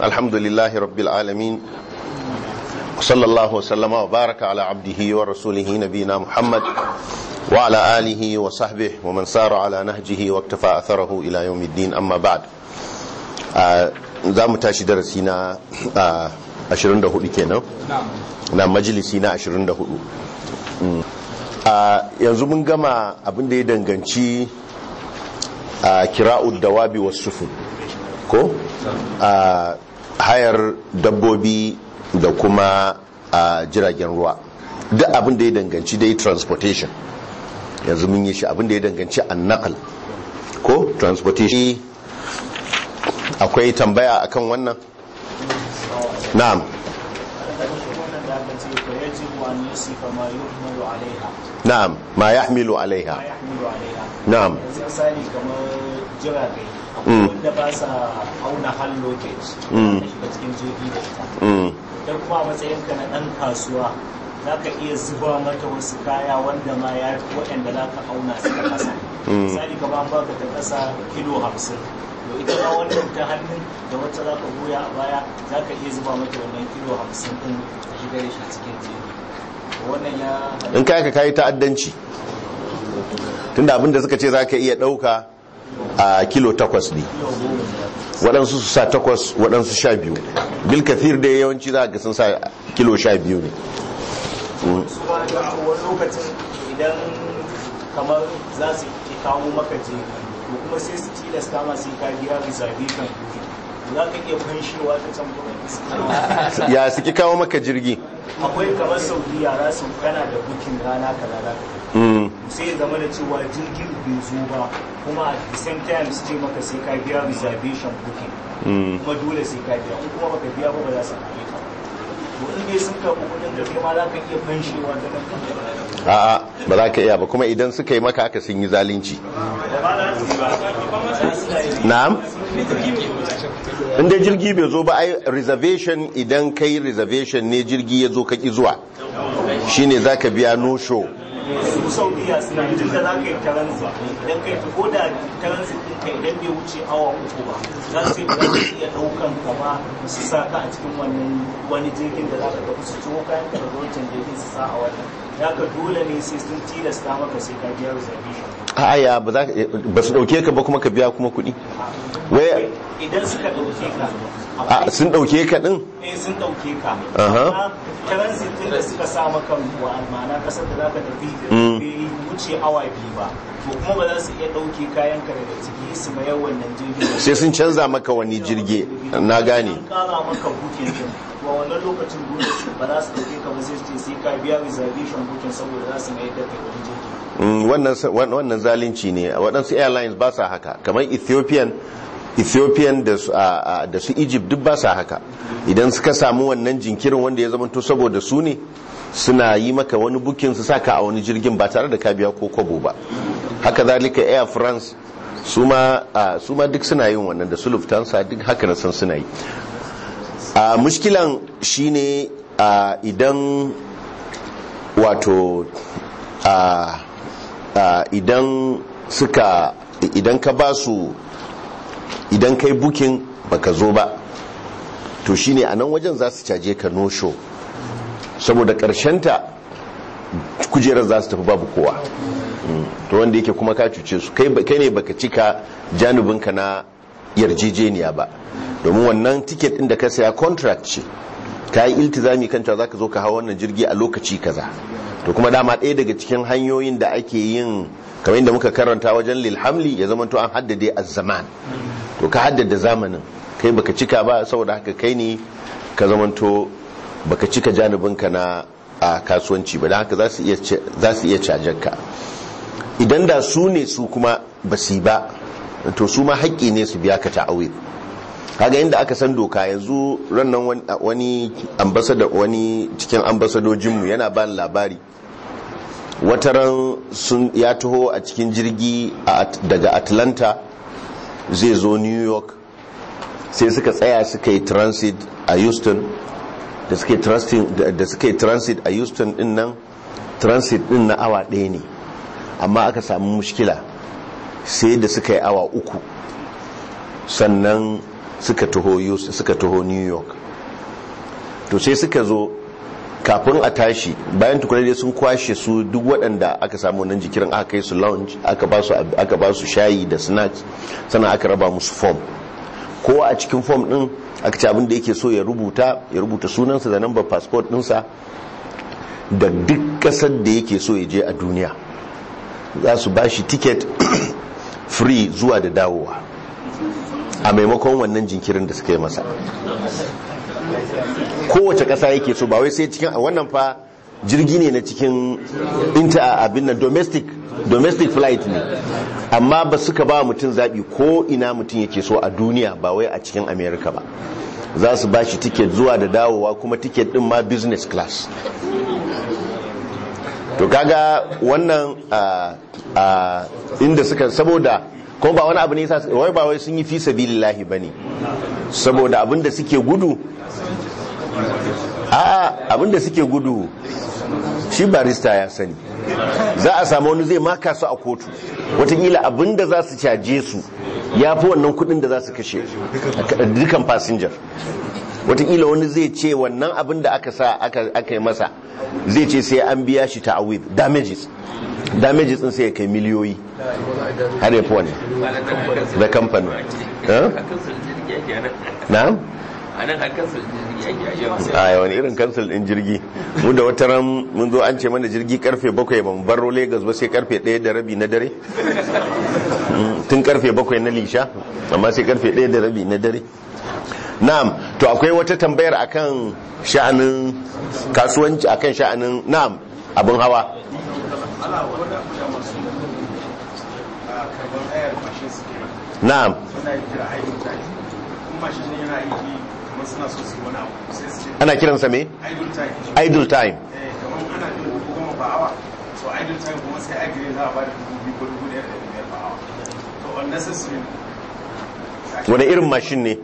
الحمد لله رب العالمين وصلى الله وسلم وبارك على عبده ورسوله نبينا محمد وعلى آله وصحبه ومن سار على نهجه واكتفى أثره إلى يوم الدين أما بعد za mu tashi darasi na 24 kenan na majalisi na 24 yanzu mun gama abin da ya danganci kira'ud dawabi wasu sufun ko a hayar dabbobi da kuma a jiragen ruwa duk abin da ya danganci dai transportation yanzu mun yi shi abin da ya danganci annakal ko transportation akwai tambaya akan wannan na'am na'am ma yahmilu alaiha na'am misali kamar jiragai wanda ba sa auna hall luggage da cikin jirgi da ita don kuma a matsayinka na ɗan kasuwa za ka iya zuba mata wasu kaya wanda ma ya fi waɗanda za ka auna su ta ƙasa misali kamar an baka ta ƙasa kilo hamsin to ita ma wannan ta hannun da wacce za ka goya a baya za ka iya zuba mata wannan kilo hamsin ɗin ka shiga da shi cikin jirgi wannan ya in kai ka kayi ta'addanci tunda abinda suka ce za ka iya ɗauka a kilo takwas ne waɗansu su sa takwas waɗansu sha biyu bil kathir da yawanci za ga sun sa kilo sha biyu ne su ma da wani lokacin idan kamar za su ke kawo maka je to kuma sai su tilasta ma sai ka biya reservation za ka iya fanshewa ta can kuma ya suke kawo maka jirgi akwai kamar saudiya za su kana da bukin rana kaza za ka sai ya zama da cewa jirgin bai zo ba kuma at the same time su ce maka sai ka biya reservation booking kuma dole sai ka biya in kuma baka biya ba ba za su biya ka to in dai sun karɓi kuɗin da kai ma za ka iya fanshewa da nan a'a ba za ka iya ba kuma idan suka yi maka aka sun yi zalunci na'am inda jirgi bai zo ba ai reservation idan kai reservation ne jirgi ya zo kaki zuwa shine za ka biya no show su saudiya suna tun da za ka yi taransi idan ka yi ko da taransi ɗin ka idan bai wuce awa uku ba za su yi ba za su iya ɗaukan ka ba su sa ka a cikin wannan wani jirgin da za ka tafi su ciwo kayan ka daga wancan jirgin su sa a wannan ya ka dole ne sai sun tilasta maka sai ka biya reservation aya ba za ba su dauke ka ba kuma ka biya kuma kuɗi wai idan suka ɗauke ka a sun dauke ka din eh sun ɗauke ka Aha. amma taransi ɗin da suka sa maka wa ma'ana ƙasar da za ka tafi bai wuce awa biyu ba to kuma ba za su iya ɗauke kayan ka daga ciki su mayar wannan jirgin ba. sai sun canza maka wani jirgi na gane An kara maka bukin din to a wannan lokacin dole su ba za su dauke ka ba sai su ce sai ka biya reservation bukin saboda za su mai da kai wani jirgi Mm, wannan wannan zalunci ne waɗansu airlines ba sa haka kamar ethiopian ethiopian da su, a- a- da su egypt duk ba sa haka idan suka samu wannan jinkirin wanda ya zama to saboda su ne suna yi maka wani bukin su saka a wani jirgin ba tare da ka biya ko kwabo ba haka zalika air france su ma a, su ma duk suna yin wannan da su lufthansa duk haka na san suna yi a mushkilan shine a idan wato a a idan suka idan ka ba su idan kai bukin baka zo ba to shine a nan wajen za su caje ka no show saboda ta kujerar za su tafi babu kowa Mm. to wanda yake kuma ka cuce su kai kai ne baka cika janubinka na yarjejeniya ba domin wannan tiket din da ka saya contract ce ka yi iltizami kan cewa zaka zo ka hawa wannan jirgi a lokaci kaza to kuma dama ɗaya daga cikin hanyoyin da ake yin kamar yadda muka karanta wajen lilhamli ya zama to an haddade az-zaman to ka haddada zamanin kai baka cika ba saboda haka kai ne ka zama to baka cika janubinka na a kasuwanci ba don haka za su iya za su iya cajar ka idan da su ne su kuma ba su yi ba to su ma haƙƙi ne su biya ka ta'awil kaga inda aka san doka yanzu rannan wani ambassador wani cikin ambasadojinmu yana ba labari wataran sun ya taho a cikin jirgi daga atlanta zai zo new york sai suka tsaya suka yi transit a houston da suka yi transit a houston din nan transit din na awa ɗaya ne amma aka samu mushkila sai da suka yi awa uku sannan suka taho Yus- suka taho new york to sai suka zo kafin a tashi bayan tukuna dai sun kwashe su duk waɗanda aka samu nan jikirin aka kai su lounge aka ba su ab- aka ba su shayi da snacks sannan aka raba musu form kowa a cikin form din aka ce abin da yake so ya rubuta ya rubuta sunansa da number passport dinsa da duk ƙasar da yake so ya je a duniya za su ba shi ticket free zuwa da dawowa a maimakon wannan jinkirin da suka yi masa kowace ƙasa yake so ba wai sai cikin a wannan fa jirgi ne na cikin inter abin nan domestic domestic flight ne amma ba suka ba mutum zaɓi ko ina mutum yake so a duniya ba wai a cikin america ba za su ba shi ticket zuwa da dawowa kuma ticket din ma business class to kaga wannan a a inda suka saboda ko ba wani abu ne yasa wai ba wai sun yi fi sabilillahi bane saboda abinda suke gudu a'a abinda suke gudu shi barista ya sani za a samu wani zai maka su a kotu watakila abinda za su caje su ya fi wannan kudin da za su kashe dukan fasinjar watakila wani zai ce wannan abin da aka sa aka yi masa zai ce sai an biya shi ta'awid damages damages din sai ya kai miliyoyi har ya fi wani da kamfani na? a nan har kansu jirgi ake ajiyar a wani irin kansil din jirgi mu da wata ran mun zo an ce mana jirgi karfe bakwai ba mu baro lagos ba sai karfe ɗaya da rabi na dare tun karfe bakwai na lisha amma sai karfe ɗaya da rabi na dare na'am to akwai wata tambayar akan sha'anin kasuwanci akan sha'anin na'am abin hawa na'am ana kiransa me idle time wani irin mashin ne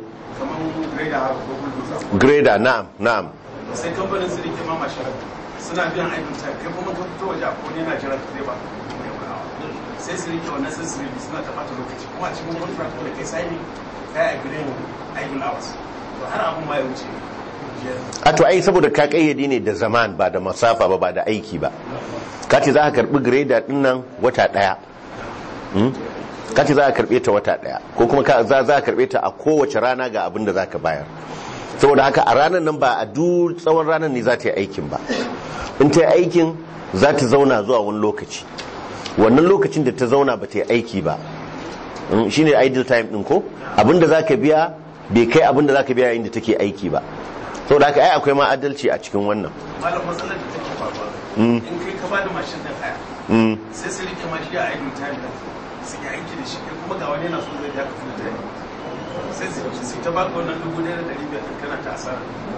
grader na'am na'am sai kamfanin su rike ma mashin suna biyan idle time kai kuma ka fito waje a kone na jiran ka zai ba sai su rike wannan sai su rike suna ta bata lokaci kuma a cikin contract da kai sai kai a gidan idle hours to har abun ma ya wuce a to ai saboda ka kayyade ne da zaman ba da masafa ba ba da aiki ba ka ce za ka karbi greda din nan wata daya ka ce za ka karbe ta wata daya ko kuma ka za ka karbe ta a kowace rana ga abin da za ka bayar saboda haka a ranar nan ba a duk tsawon ranar ne za ta yi aikin ba in ta yi aikin za ta zauna zuwa wani lokaci wannan lokacin da ta zauna ba ta yi aiki ba shine idle time din ko abinda za ka biya bai kai abinda za ka biya yayin da take aiki ba sau da haka ai akwai ma adalci a cikin wannan malam matsalar da take faruwa in kai ka bada mashin da haya sai su rike mashi a idle time da su yi aiki da shi kai kuma ga wani yana so zai ja ka full time sai su su ta baka wannan dubu ɗaya da ɗari biyar kana ta asara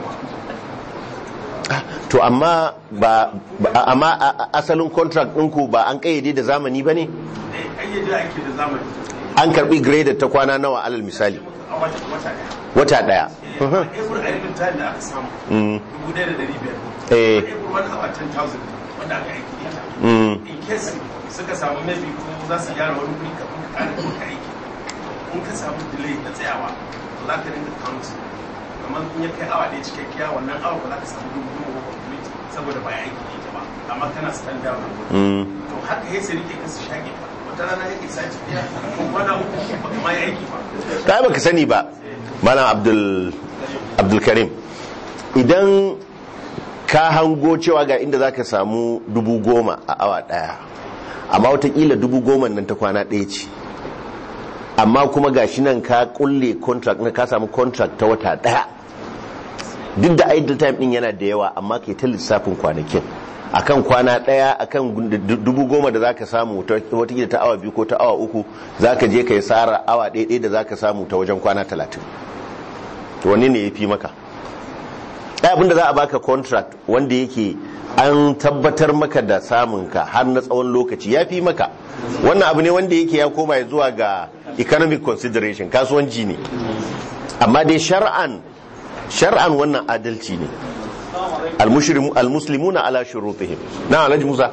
to amma ba amma asalin contract ɗinku ba an kayyade da zamani ba ne eh ayyade ake da zamani an karbi graded ta kwana nawa alal misali a wata wata ɗaya wata daya every idle time da aka samu dubu ɗaya da ɗari biyar eh every one hour ten thousand wanda aka aiki da ita mm, in case suka samu maybe ko za su gyara wani kuri kafin ka kare kuma ka aiki in ka samu delay na tsayawa to za ka rinka count kamar in ya kai awa ɗaya cikakkiya wannan awa ba za ka samu dubu goma ko complete saboda ba ya aiki da ita ba amma kana stand down mm. to haka ya sai rike ka su shage ka wata rana ya isa tafiya ko kwana uku ba ka ma ya aiki ba ta baka sani ba malam abdul abdul karim idan ka hango cewa ga inda zaka samu dubu goma a awa daya amma watakila dubu goma nan ta kwana ɗaya ce amma kuma gashi nan ka kulle contract na ka samu contract ta wata daya duk da idle time din yana da yawa amma ke ta lissafin kwanakin akan kwana daya akan dubu goma da zaka samu ta watakila ta awa biyu ko ta awa uku zaka je ka yi tsara awa ɗaya da zaka samu ta wajen kwana talatin to wani ne ya fi maka ɗaya abinda za a baka contract wanda yake an tabbatar maka da samun ka har na tsawon lokaci ya fi maka wannan abu ne wanda yake ya koma ya zuwa ga economic consideration kasuwanci ne amma dai shar'an shar'an wannan adalci ne almuslimuna ala shurutihim na alhaji musa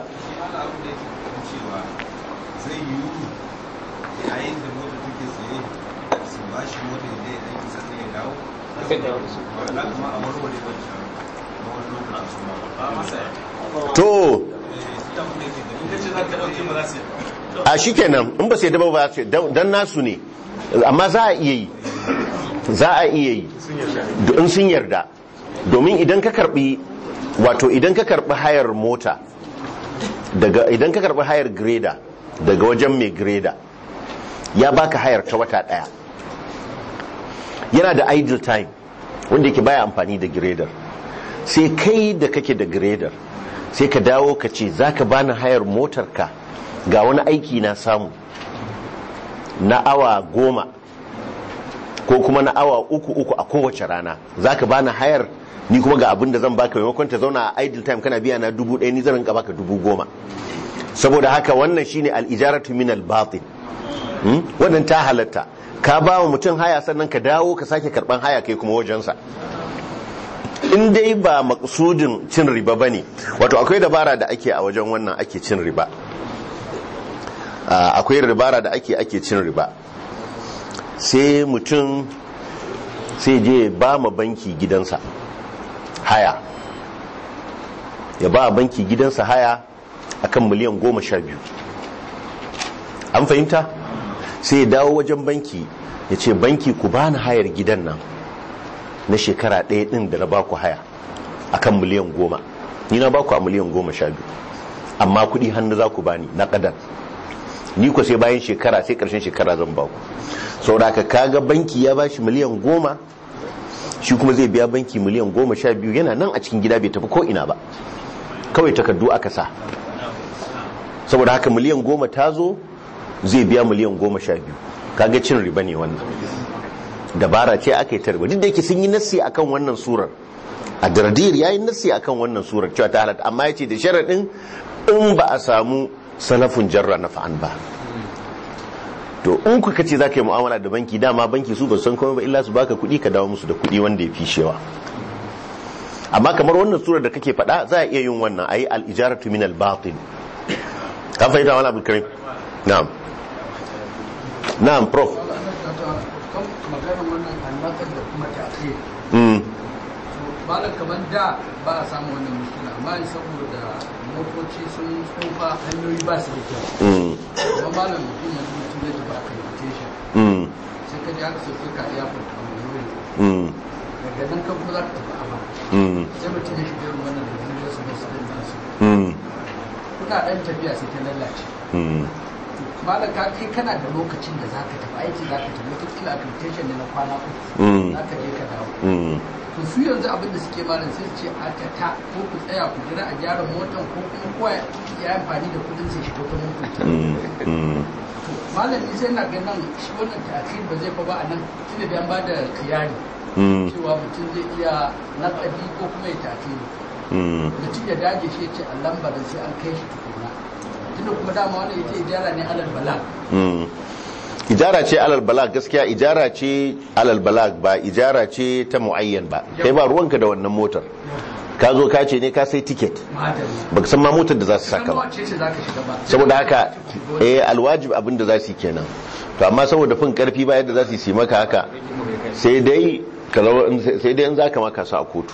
zai yiwu yayin da mota take tsaye su ba shi mota da ya aiki sannan ya to in ka ce za ka ɗauke ba za su yi a shi kenan in ba sai daba ba ce dan nasu ne amma za a iya yi za a iya yi in sun yarda domin idan ka karbi wato idan ka karbi hayar mota daga idan ka karbi hayar greda daga wajen mai greda ya baka hayar ta wata daya yana da idle time wanda yake baya amfani da grader sai kai da kake da grader sai ka dawo ka ce za ka bani hayar motarka ga wani aiki na samu na awa goma ko kuma na awa uku uku a kowace rana za ka bani hayar ni kuma ga abin da zan baka maimakon ta zauna a idle time kana biya na dubu ɗaya ni zan rinka baka dubu goma saboda haka wannan shine al-ijaratu min al-batin Hmm? wannan ta halatta ka ba wa mutum haya sannan ka dawo ka sake karban haya kai kuma wajensa in dai ba maksudin cin riba ba ne wato akwai dabara da ake a wajen wannan ake cin riba Ah, akwai dabara da ake ake cin riba sai mutum sai je ba ma banki gidansa haya ya ba banki gidansa haya akan miliyan goma sha biyu an fahimta sai ya dawo wajen banki ya ce banki ku bani hayar gidan nan na shekara ɗaya ɗin da na baku haya akan miliyan goma ni na baku a miliyan goma sha biyu amma kuɗi hannu za ku bani na ƙadar ni ku sai bayan shekara sai ƙarshen shekara zan baku saboda ka kaga banki ya bashi miliyan goma shi kuma zai biya banki miliyan goma sha biyu yana nan a cikin gida bai tafi ko ina ba kawai takardu aka sa saboda haka miliyan goma ta zo zai biya miliyan goma sha biyu kaga cin riba ne wannan dabara ce aka yi ta riba duk da yake sun yi nassi akan wannan surar a dardir ya yi nassi akan wannan surar cewa ta halatta amma ya ce da sharaɗin in ba a samu salafin jarra na fa'an ba to in kuka ce za ka yi mu'amala da banki dama banki su ba su san komai ba illa su baka kuɗi ka dawo musu da kuɗi wanda ya fi shewa amma kamar wannan surar da kake faɗa za a iya yin wannan a yi al'ijaratu min al-batin ka fahimta wani abu karim na'am na'am prof kan maganar wannan annakar da kuma tafiye mm malam kamar da ba a samu wannan mushkila amma yanzu saboda motoci sun tsufa hanyoyi ba su da kyau mm kuma malam mutum yanzu mutum ya tafi accreditation mm sai ka je aka sauke ka iya fata a wani mm daga nan kan kuma za ka tafi amma mm sai mutum ya shiga irin wannan da zai su basu din nasu mm kuna ɗan tafiya sai ta lalace mm malam ka kai kana da lokacin da za ka tafi aiki za ka tafi wataƙila accreditation ne na kwana Mm. uku za ka je ka dawo mm to su yanzu abin da suke malam sai su ce a ta ta ko ku tsaya ku jira a gyara motan ko kuma kowa ya yi amfani da kudin sai shiga ta motar mm mm to malam ni sai na ga nan shi wannan ta'khir ba zai fa ba a nan tunda da an ba da kiyari mm cewa mutum zai iya naƙadi ko kuma ya ta'khiri mm mutum ya dage shi ya ce a lambarin sai an kai shi tukuna tunda kuma dama wannan ita ijara ne alal bala Mm. ijara ce alal balag gaskiya ijara ce alal balag ba ijara ce ta muayyan ba kai ba ruwanka da wannan motar ka zo ka ce ne ka sai tiket madalla baka san ma motar da za su san saka ba wace ce zaka shiga ba saboda haka eh alwajib abin da za su yi kenan to amma saboda fin karfi ba yadda za su yi maka haka sai dai ka zama- sai dai in za ka maka su a kotu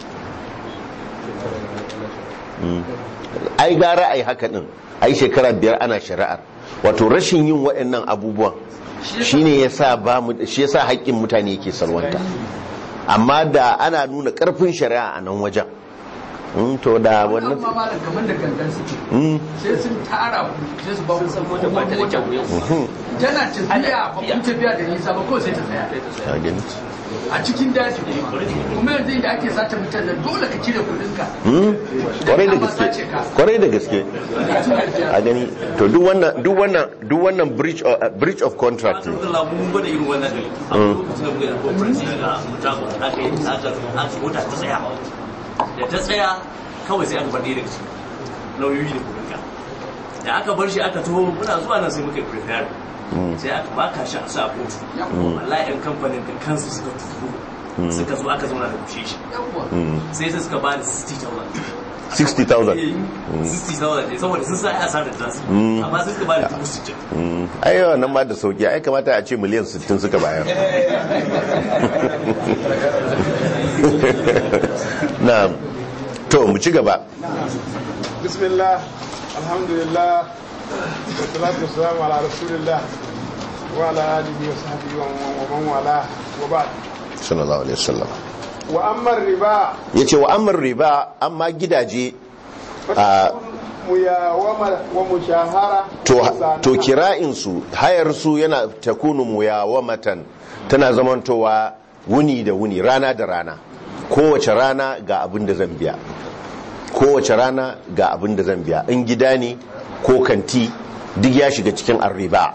Mm. ai gara ai haka din ai shekara biyar ana shari'ar wato rashin yin waɗannan abubuwan shine yasa ba mu shi yasa haƙƙin mutane yake salwanta amma da ana nuna ƙarfin shari'a a nan wajen Mm, to da wannan wannan ma malam kamar da gangan suke Mm. sai sun tara ku sai su ba ku san mota ba ta da kyau Mhm. tana tafiya ba kun tafiya da nisa ba kawai sai ta tsaya Ka gani? a cikin daji kuma kuma yanzu inda ake sace mutane dole ka cire kudinka Mm, kwarai da gaske kwarai da gaske a gani to duk wannan duk wannan duk wannan breach of, uh, breach of contract ne Alhamdulillah mun gwada irin wannan ne. A lokacin da muka yi conference a Mutago aka yi aka aka mota ta tsaya. Da ta tsaya kawai sai aka bar ɗaya daga cikin lauyoyi da kudinka. Da aka bar shi aka taho muna zuwa nan sai muka yi prepare. Sai aka baka shi a sa a kotu. Wallahi 'yan kamfanin da kansu suka turo. Suka zo aka zauna da kushe shi. yawwa Sai sai suka bani 60,000. 60,000 60,000 ne saboda sun sa ya asarar da zasu. Amma sai suka bani dubu sittin. Mm, ai wannan ma da sauki ai kamata a ce miliyan 60 suka bayar na'am to mu ci gaba bismillah alhamdulillah wassalatu wassalamu ala rasulillah wa ala alihi wa sahbihi wa man wala wa ba'd sallallahu alaihi wasallam wa amma riba yace wa amr riba amma gidaje a muyawama wa mushahara to to kira'in su hayar su yana takunu muyawamatan tana zamantowa wuni da wuni rana da rana kowace rana ga abin da zan biya kowace rana ga abin da zan biya in gida ne ko kanti duk ya shiga cikin arriba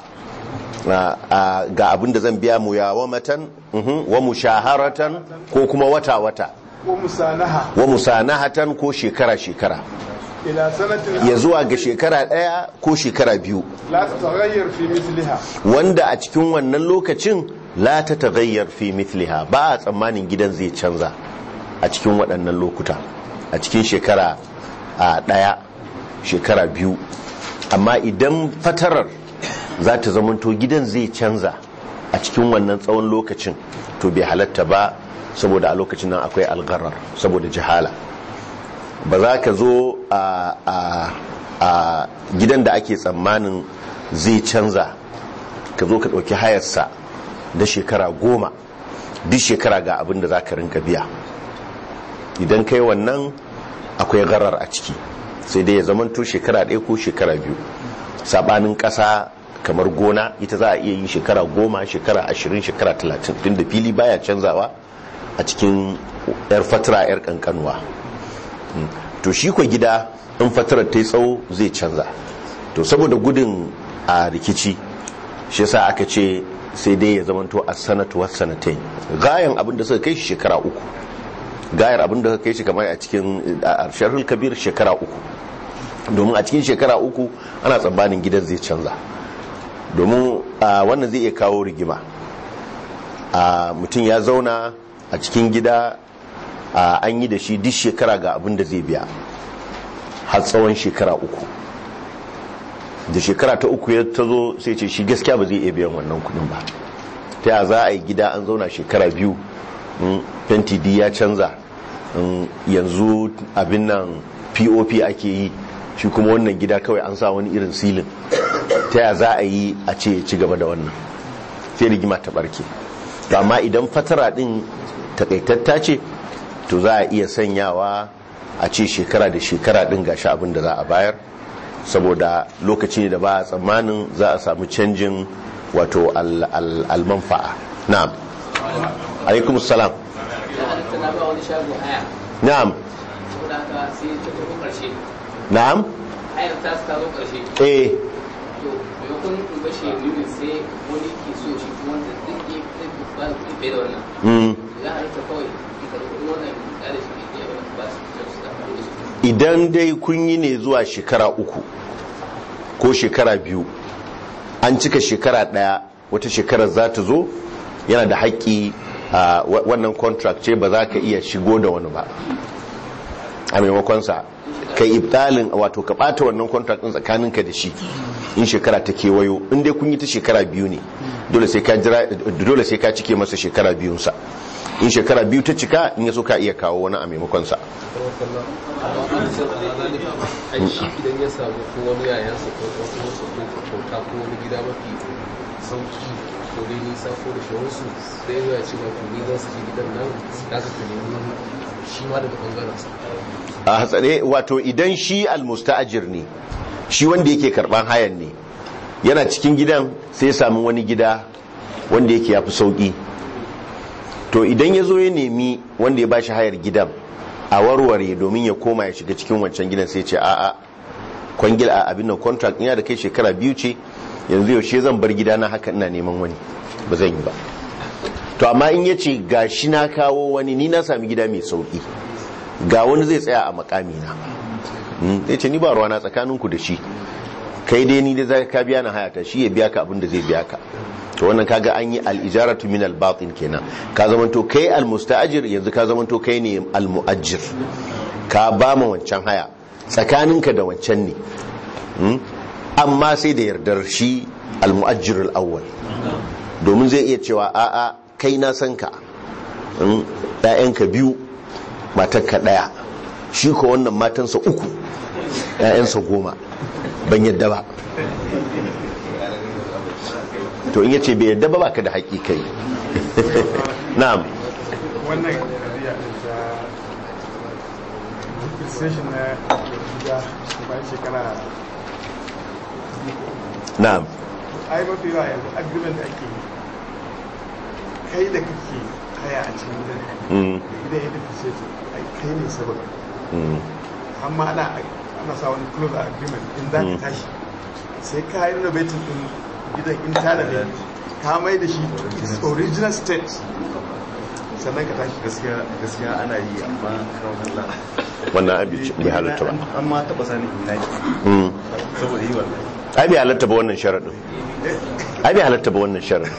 ga abin da zan biya muyawamatan mhm, wa mushaharatan ko kuma wata-wata wa musanaha wa musanahatan ko shekara-shekara ila sanatin ya zuwa ga shekara ɗaya ko shekara biyu la tataghayyar fi mithliha wanda a cikin wannan lokacin la ta tagayyar fi mithliha ba a tsammanin gidan zai canza a cikin waɗannan lokuta a cikin shekara a ɗaya shekara biyu amma idan fatarar za ta zamanto gidan zai canza a cikin wannan tsawon lokacin to bai halatta ba saboda a lokacin nan akwai algarar saboda jihala ba za ka zo a a- a gidan da ake tsammanin zai canza ka zo ka ɗauki hayarsa da shekara goma duk shekara ga abin da za ka rinka biya idan kai wannan akwai garar a ciki sai dai ya zamanto shekara ɗaya ko shekara biyu sabanin ƙasa kamar gona ita za a iya yi shekara goma shekara ashirin shekara talatin tun da fili baya canzawa a cikin yar fatara yar kankanuwa Mm. to shi kwa gida in fatarar ta yi tsawo zai canza to saboda gudun a rikici shi yasa aka ce sai dai ya zamanto a sanatu wasu sanatai gayan abin da suka kai shi shekara uku gayar abin da suka kai shi kamar a cikin a sharhul kabir shekara uku domin a cikin shekara uku ana tsammanin gidan zai canza domin a, wannan zai iya kawo rigima a mutum ya zauna a cikin gida a, an yi da shi duk shekara ga abin da zai biya har tsawon shekara uku da shekara ta uku ya ta zo sai ce shi gaskiya ba zai iya biyan wannan kudin ba ta ya za a yi gida an zauna shekara biyu mm, fenti di ya canza mm, yanzu abin nan pop ake yi shi kuma wannan gida kawai an sa wani irin silin ta ya za a yi a ce ya ci gaba da wannan sai rigima ta barke to amma idan fatara din takaitatta ce to za a iya sanyawa a ce shekara da shekara din gashi abin da za a bayar saboda lokaci ne da ba a tsammanin za a samu canjin wato al- al- almanfa'a na'am alaikum salam tana ba wani shago haya na'am saboda haka sai ta tafi karshe na'am hayar ta ta zo karshe eh to maimakon in bashi ya nuna sai wani ke so shi kuma wanda duk ya fi ba su bai da wannan mm. ya halitta kawai in karɓi kuɗin wannan in ƙara shi ne ya ba su su da amfani da shi idan dai kun yi ne zuwa shekara uku ko shekara biyu an cika shekara daya wata shekarar za ta zo yana da haƙƙi a wa- wannan contract ce ba za ka iya shigo da wani ba a maimakonsa ka ibtalin wato ka ɓata wannan contract ɗin tsakaninka da shi in shekara ta kewayo in dai kun yi ta shekara biyu ne dole sai ka jira dole sai ka cike masa shekara biyunsa in shekara biyu ta cika in ya so ka iya kawo wani a maimakonsa ai shi idan ya samu ko wani yayansa ko wasu wasu ko kyauta ko wani gida mafi sauki ko dai nisa ko da shawarsu sai ya zo ya ce ma to ni zan su ji gidan nan da ka ka nemi shi ma daga bangaren sa a hatsare wato idan shi almusta'ajir ne shi wanda yake karban hayan ne yana cikin gidan sai ya samu wani gida wanda yake yafi sauki to idan ya zo ya nemi wanda ya bashi hayar gidan a warware domin ya koma ya shiga cikin wancan gidan sai ce a'a kwangil a abin nan contract ina da kai shekara biyu ce yanzu yaushe zan bar gida na haka ina neman wani ba zan yi ba to amma in ya ce ga shi na kawo wani ni na sami gida mai sauki ga wani zai tsaya a makami na ya ce ni ba ruwana tsakaninku da shi kai dai ni da za ka biya na hayata shi ya biya ka abin da zai biya ka to wannan kaga an yi al-ijaratu min al-batin kenan ka zamanto kai al-musta'jir yanzu ka zamanto kai ne al-mu'ajjir ka ba mu wancan haya tsakaninka da wancan ne Hmm? amma sai da yardar shi al-mu'ajjir al-awwal domin zai iya cewa a'a kai na san ka in ‘ya'yanka biyu matarka ɗaya shi ko wannan matansa uku ‘ya'yansa goma ban yadda ba to in yace bai yadda ba baka da haƙi kai na'am wannan kariya din ta station na gida bayan shekara na'am ai mafi yawa yanzu agreement da ake yi kai da kake haya a cikin gidan Mm, gidan ya depreciate ai kai ne sabon mm, amma ana ana sa wani close agreement in za ka tashi sai ka yi renovating din gidan internally ka mai da shi to its original state sannan ka tashi gaskiya gaskiya ana yi amma karon Allah wannan abin bai halatta ba an ma taba sani in naki Mm. saboda yi wallahi ai bai halatta ba wannan sharaɗin ai bai halatta ba wannan sharaɗin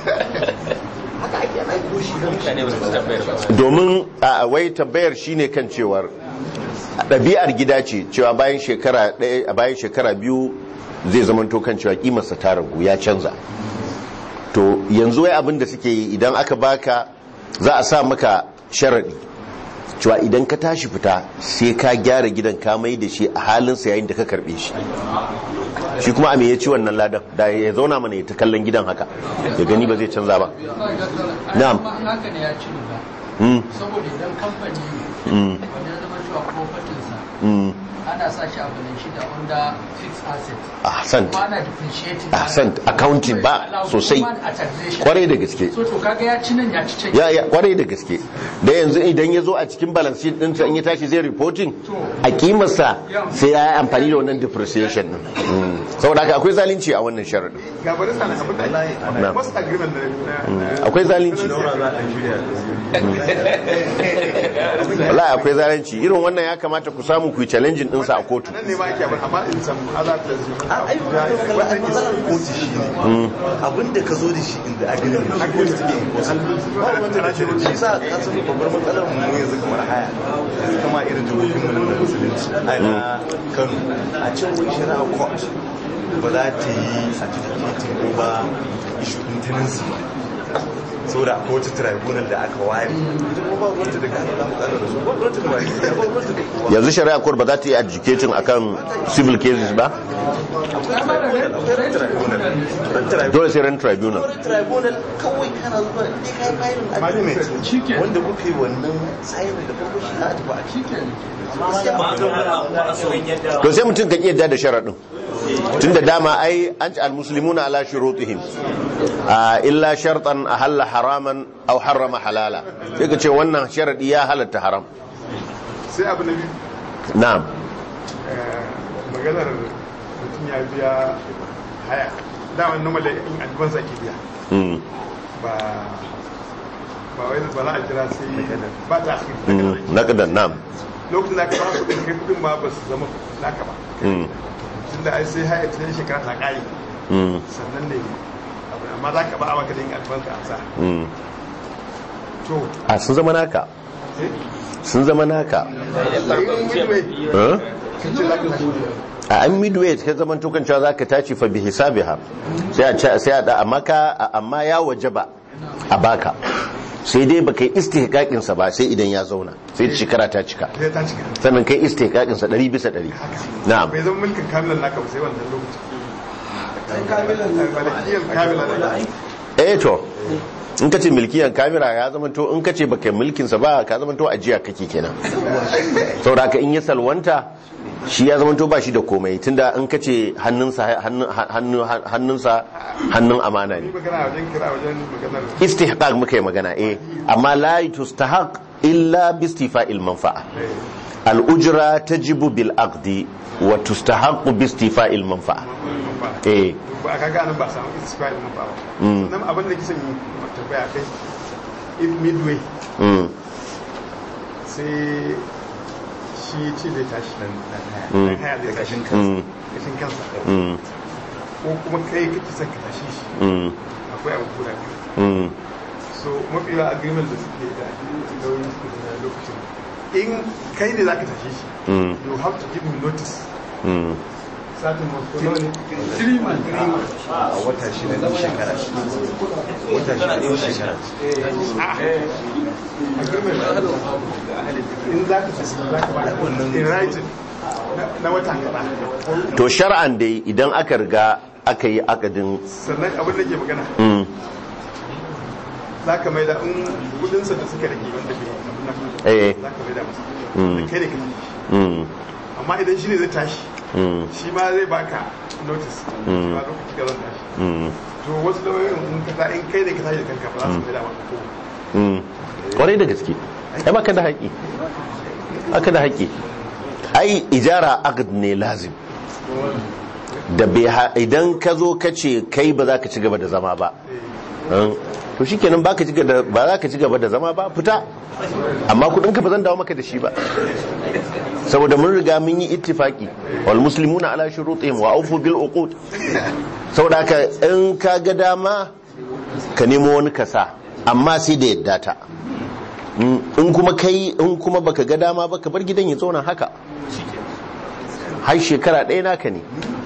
mutane ba su tabbayar ba domin a wai tambayar shine kan cewar ɗabi'ar gida ce cewa bayan shekara ɗaya a bayan shekara biyu zai zama to kan cewa kimarsa ta ragu ya canza to yanzu wai abin da suke yi idan aka baka za a sa maka sharaɗi cewa idan ka tashi fita sai ka gyara gidan ka mai da shi a halinsa yayin da ka karɓe shi shi kuma a me ya ci wannan ladan da ya zauna mana ya ta kallon gidan haka ya gani ba zai canza ba Na'am. Na'am. haka ne ya ci riba. Mm, Saboda idan kamfani mm, wanda ya zama cewa propertinsa mm. ana sa shi a balance shi da under fixed asset. ahsan Kuma ana depreciating. ahsan accounting ba sosai kwarai da gaske So to kaga ya ci nan ya ci can. ya ya kwarai da gaske da yanzu idan ya zo a cikin balance sheet ɗinsa in ya tashi zai reporting a kimarsa sai ya yi amfani da wannan depreciation din Mm. saboda haka akwai zalunci a wannan sharaɗin ga bari sana abin da Na'am. ake most agreement na na akwai zalunci daura za a shirya wallahi akwai zalunci irin wannan ya kamata ku samu ku yi challenging ɗinsa a kotu nan ne ma ake abin amma in some other places ai matsalar kotu shi ne abinda ka zo da shi inda agreement shi kotu take enforcement ba wanda da shi shi sa ka san babbar matsalar mu yanzu kamar haya yanzu kama irin jihohin mu na musulunci ai na Kano a can wani shari'a court ba za ta yi certificating ko ba issue din tenancy ba saboda akwai wata tribunal da aka ware ita kuma ba wanda da gano da matsalar da su ba wanda da wani ba wanda da kowa yanzu shari'a court ba za ta yi educating akan civil cases ba dole sai ran tribunal tribunal kawai kana zuwa ne kai filing agreement wanda kuka yi wannan signing da farko shi za a tafi a cikin to sai mutum ka iya da sharaɗin tun da dama ai an ci almuslimuna ala shurutihim a illa shartan ahalla haraman aw harrama halala sai ka ce wannan sharadi ya halatta haram sai abu na biyu na'am eh, maganar mutum ya biya haya dama normal in advance ake biya Mm, ba ba wai ba za a jira sai ba ta akhiri mm, naqdan na'am lokacin da aka ba kudin kai kudin ma ba su zama naka ba Mm, tun da ai sai haya ta shekara ta kare mm, sannan ne abu amma za ka ba a maka da yin advance ka amsa mm. to a sun zama naka eh sun zama naka midway Eh? sun ce za ka tashi a an midway ka zaman tukan cewa zaka tashi fa bi hisabiha sai a ce- sai a da amma ka amma ya wajaba a baka sai dai baka yi istihqaqin sa ba sai idan ya zauna sai shekara ta cika sai ta cika sannan kai istihqaqin sa 100 bisa 100 na'am bai zama mulkin kamilan naka ba sai wannan lokacin kamilan malikiyar kamilan naka eh to in ka ce milkiyan kamera ya zama to in ka ce baka yi mulkin sa ba ka zama to ajiya kake kenan saboda haka in ya salwanta shi ya zama to ba shi da komai tunda in ka ce hannunsa hannun hannun- hannunsa hannun amana ne ni magana wajen kira wajen maganar istihqaq muka yi magana eh amma la tustahaq illa bi istifa'il manfa'a al-ujra tajibu bil aqdi wa tustahaq bi istifa'il manfa'a eh ba ka gane ba samu istifa'il mun ba Mm. nan abin da kisan yi tambaya kai if midway mm sai shi ce zai tashi nan Mm. nan haya zai tashi mm kashin kansa mm ko kuma kai kake son ka tashi shi mm akwai abu guda biyu mm so mafi yawa agreement da suke da lauyin suke da lokacin in kai ne za ka tashi shi mm you have to give him notice mm satin makono ne three months a wata shida na shekara wata shida na shekara in za ka tafi za ka ba in writing na- na wata kaza to shar'an dai idan aka riga aka yi akadin sannan abin da ke magana mm, za ka mai da in kudinsa da suka rage wanda bai abin nan eh za ka mai da masa Mm. da kai da kai mm, amma idan shi ne zai tashi mm, shi ma zai baka notice shi ma lokaci ka zan tashi mm, to wasu lauyoyin in ka ta in kai ne ka tashi da kanka ba za su mai da maka ko mm. kwarai da gaske ai baka da haƙi aka da haƙi ai ijara aqd ne lazim da bai ha- idan ka zo ka ce kai ba za ka ci gaba da zama ba Hmm? to shikenan baka ci gaba ba za ka ci gaba da zama ba fita amma kudin ka ba zan dawo maka da shi ba saboda mun riga mun yi ittifaki wal muslimuna ala shurutihim wa awfu bil uqud saboda haka in ka ga dama ka nemo wani kasa amma sai da yadda ta Mm, in kuma kai in kuma baka ga dama ba ka bar gidan ya zauna haka har shekara ɗaya naka ne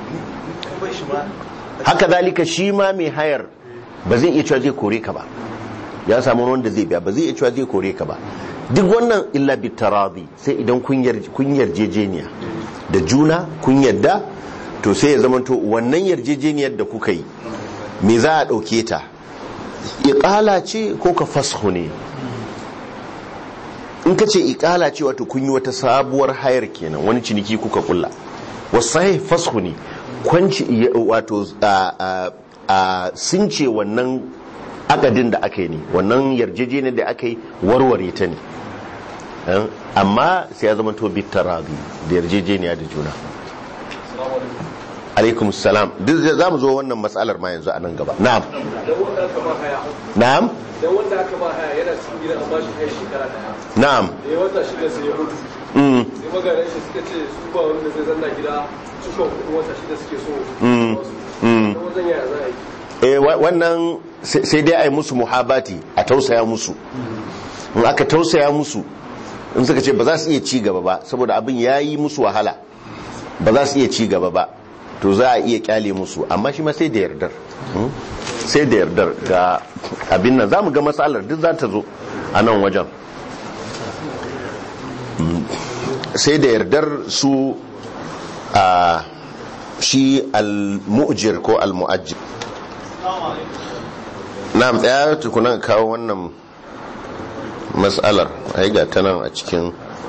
haka zalika shi ma mai hayar ba zai iya cewa zai kore ka ba ya samu wanda zai biya ba zai iya cewa zai kore ka ba duk wannan illa bi taradi sai idan kun yar- kun yarjejeniya da juna kun yarda to sai ya zama to wannan yarjejeniyar da kuka yi me za a ɗauke ta iƙala ce ko ka fasho ne in ka ce iƙala ce wato kun yi wata sabuwar hayar kenan wani ciniki kuka kulla wasu sahih fasho ne kwanci wato a- a- a sun ce wannan akadin da aka yi ne wannan yarjejeniyar da aka yi warware ta ne Eh, amma sai ya zama to bitarabi da yarjejeniya da juna alaikum salam duk zai- za mu zo wannan matsalar ma yanzu a nan gaba na'am dan wanda aka ba haya na'am dan wanda aka ba haya yana cikin gidan an ba shi haya shekara daya na'am da ya wata shida sai ya mutu mm, sai magaran shi suka ce su ba wanda zai zanna gida cikon kudin wata shida suke so Mm. Mm. dan wajen yaya za a yi eh wa- wannan sai sai dai a yi musu muhabati a tausaya musu in aka tausaya musu in suka ce ba za su iya ci gaba ba saboda abin ya yi musu wahala ba za su iya ci gaba ba to za a iya kyale musu amma shi ma sai da yardar Hmm? sai da yardar ga abin nan za mu ga matsalar duk za ta zo a nan wajen Hmm. sai da yardar su a shi al-mu'jir ko al-mu'ajjir na'am tsaya tukunan kawo wannan matsalar ai ga ta nan a cikin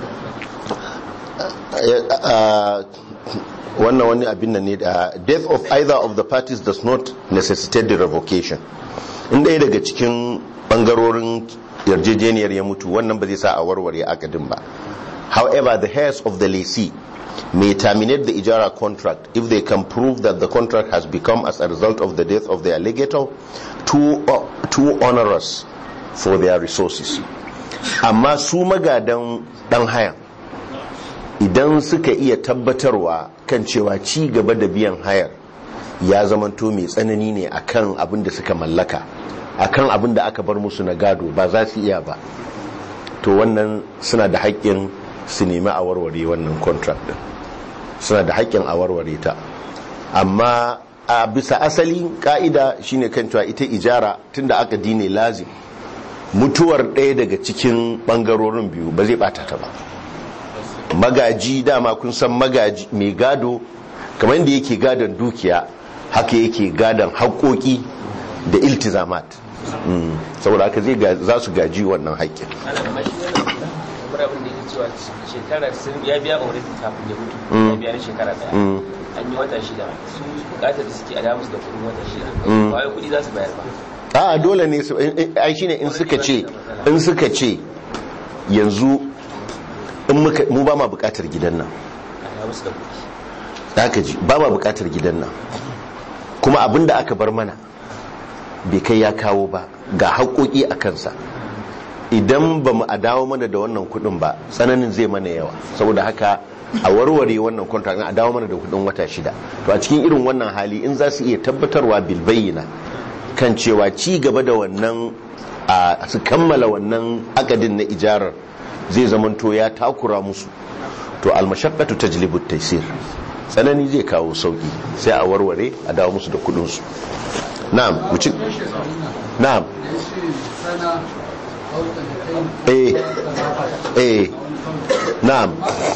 a- wannan wani abin nan ne da death of either of the parties does not necessitate the revocation in ɗaya daga cikin ɓangarorin yarjejeniyar ya mutu wannan ba zai sa a warware akadin ba however the heirs of the lessee may terminate the ijara contract if they can prove that the contract has become as a result of the death of their legator too, too onerous for their resources amma su magadan dan hayan idan suka iya tabbatarwa kan cewa ci gaba da biyan hayar ya zamanto mai tsanani ne akan abin da suka mallaka akan abin da aka bar musu na gado ba za su iya ba to wannan suna da haƙƙin su nemi a warware wannan contract din suna da haƙƙin a warware ta amma a bisa asali ka'ida shine kan cewa ita ijara tunda aka dine lazim mutuwar ɗaya daga cikin ɓangarorin biyu ba zai ɓata ta ba magaji dama kun san magaji mai gado kamar yadda yake gadon dukiya haka yake gadon haƙoƙi da iltizamat Mm, saboda haka zai ga- za su gaji wannan haƙƙin ana da mashi kamar abin da yake cewa shekara sun ya biya aure kafin ya mutu Mm. ya biya na shekara daya Mm. an yi wata shida su bukatar da suke a damu su da kudin wata shida Mm. ba wai kudi za su bayar ba a dole ne su in- in- ai shine in suka ce in suka ce yanzu in muka mu ba ma bukatar gidan nan a damu su da kudi haka ji ba ma bukatar gidan nan kuma abin da aka bar mana bai kai ya kawo ba ga haƙoƙi a kansa idan ba mu a dawo mana da wannan kuɗin ba tsananin zai mana yawa saboda haka a warware wannan contract a dawo mana da kuɗin wata shida to a cikin irin wannan hali in za su iya tabbatarwa bilbayyana kan cewa ci gaba da wannan a su kammala wannan akadin na ijarar zai zamanto ya takura musu to almashaqqatu tajlibu taysir tsanani zai kawo sauki sai a warware a dawo musu da kudinsu na'am wucin na'am sana hausa da kai eh eh na'am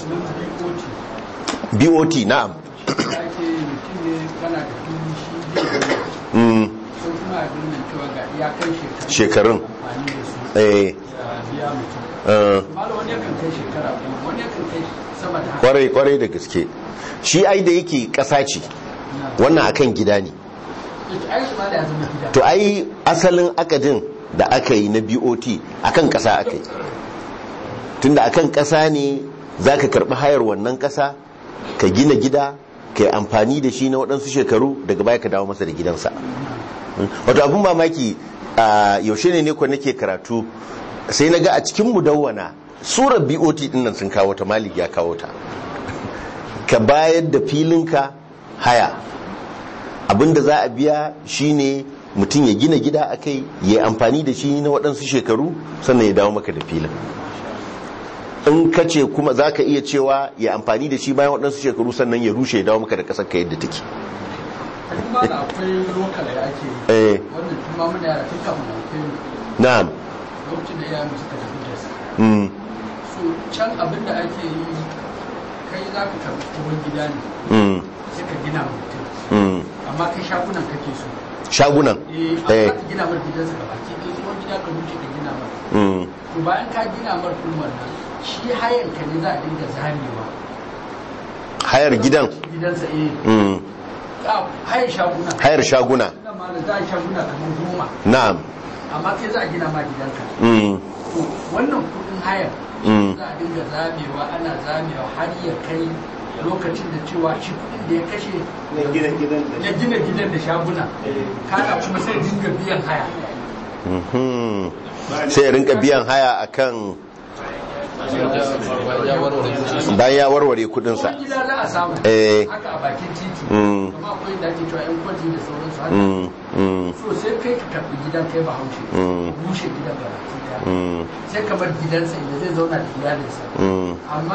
bot na'am ake mutum ne kana da fili shi zai mm, ko kuma a birnin cewa ga iyakan shekaru shekarun amfani da su eh a biya mutum eh, malam wani yakan kai shekara goma wani yakan kai sama da haka kwarai kwarai da gaske shi ai da yake kasa ce wannan akan gida ne ita ai su ma da ya zama gida to ai asalin akadin da aka yi na bot akan kasa aka yi tunda akan kasa ne za ka karbi hayar wannan kasa ka gina gida ka yi amfani da shi na waɗansu shekaru daga baya ka dawo masa da gidansa wato abin mamaki a yaushe ne ne ko nake karatu sai na ga a cikin mudawwana surar bot din nan sun kawo ta malik ya kawo ta ka bayar da filinka haya abinda za a biya shine mutum ya gina gida a kai ya yi amfani da shi na waɗansu shekaru sannan ya dawo maka da filin in ka ce kuma za ka iya cewa ya amfani da shi bayan waɗansu shekaru sannan ya rushe ya dawo maka da ƙasar ka yadda take kuma da akwai lokal da ake yi eh wannan tun ma muna yara tun kafin na kai na'am lokacin da iyayen mu suka tafi da su mm, so can abin da ake yi kai za ka karɓi tsohon gida ne mm, sai ka gina wa mutum mm. amma kai shagunan kake so shagunan eh eh amma ka gina mar gidansa gaba ki ɗaya tsohon gida ka wuce ka gina mar mm, to bayan ka gina mar kuma nan shi hayan ka ne za a dinga zamewa hayar gidan gidansa eh mm, ah, hayan shaguna hayar shaguna Ina ma da za a yi shaguna kamar goma na'am amma kai za a gina ma gidanka mm, to wannan kudin hayar mm, za a dinga zamewa ana zamewa har ya kai lokacin da cewa shi kudin da ya kashe na gina gidan da ya gina gidan da shaguna kana kuma sai dinga biyan haya mhm. sai ya rinka biyan haya akan ya warware kuɗi bayan ya warware kudinsa Kuma gida za a samu Eh. haka a bakin titi Mm. kuma akwai da ake cewa yan kwaji da sauransu haka mm, mm, so sai kai ka karɓi gidan kai ba haushe Mm. rushe gidan ba baki daya mm, sai ka bar gidansa inda zai zauna da iyalinsa mm, amma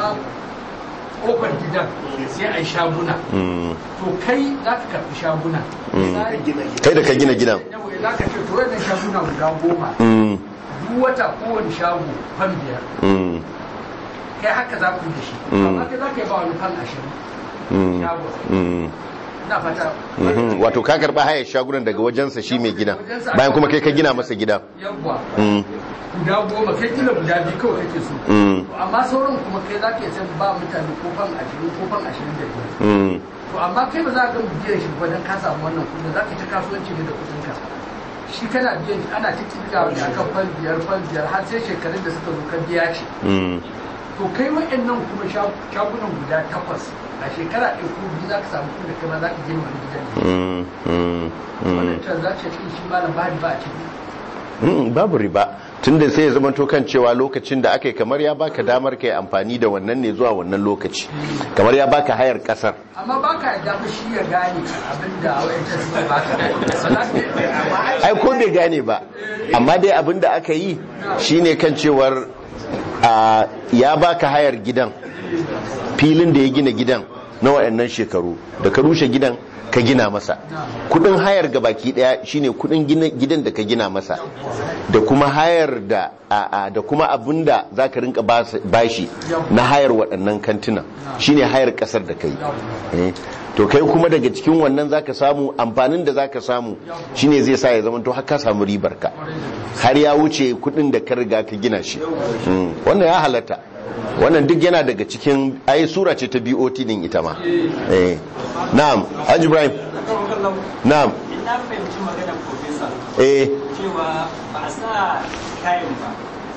kofar gidan sai a yi shaguna mm, to kai za ka karɓi shaguna Mm. Misali, kai da ka gina gidan yawa za ka ce to wannan shaguna guda goma mm, duk wata kowane shago fan biyar mm, kai haka za ku yi da shi Mm. amma kai za ka yi ba wani fan ashirin mm, shago mm. ina fata Mhm, wato ka karba hayar shagunan daga wajensa shi mai gidan bayan kuma kai ka gina masa gidan yawwa Mm, guda goma kai kila guda biyu kawai kake so mm, amma sauran kuma kai za ka yi san ba mutane ko fan ashirin ko fan ashirin da biyar mm, to amma kai ba za ka ga biyan shi ba don ka samu wannan kudin za ka ta kasuwanci ne da kudin ka shi kana biyan shi ana ta kirga wani akan fan biyar fan biyar har sai shekarun da suka zo ka biya shi mm, to kai wa'annan kuma sha- shagunan guda takwas a shekara ɗaya ko biyu za ka samu kudin da kai ma za ka gina wani gidan ne mm, mm, mm. wannan transaction ɗin shi malam ba ba a ciki Mm, babu riba tunda sai ya zama to kan cewa lokacin da aka yi kamar ya baka damar kai amfani da wannan ne zuwa wannan lokaci kamar ya baka hayar kasar amma ba ka yarda ba shi ya gane abin da wa'ancan suka baka ba za ka ai ko bai gane ba amma dai abin da aka yi shine kan cewar a, ya baka hayar gidan filin da ya gina gidan na waɗannan shekaru da ka rushe gidan ka gina masa kudin hayar ga baki daya shine kudin gina- gidan da ka gina masa da kuma hayar da a, a, da kuma abin da za ka rinka bas- bashi na hayar waɗannan kantinan shine hayar ƙasar da ka yi Eh, to kai kuma daga cikin wannan zaka samu amfanin da zaka samu shine zai sa ya zama to har ka samu ribar ka har ya wuce kudin da ka riga ka gina shi Mm, wannan ya halatta wannan duk yana daga cikin ayi sura ce ta BOT din ita ma eh na'am Haji Ibrahim na'am na fahimci maganar profesa eh cewa ba a sa kayan ba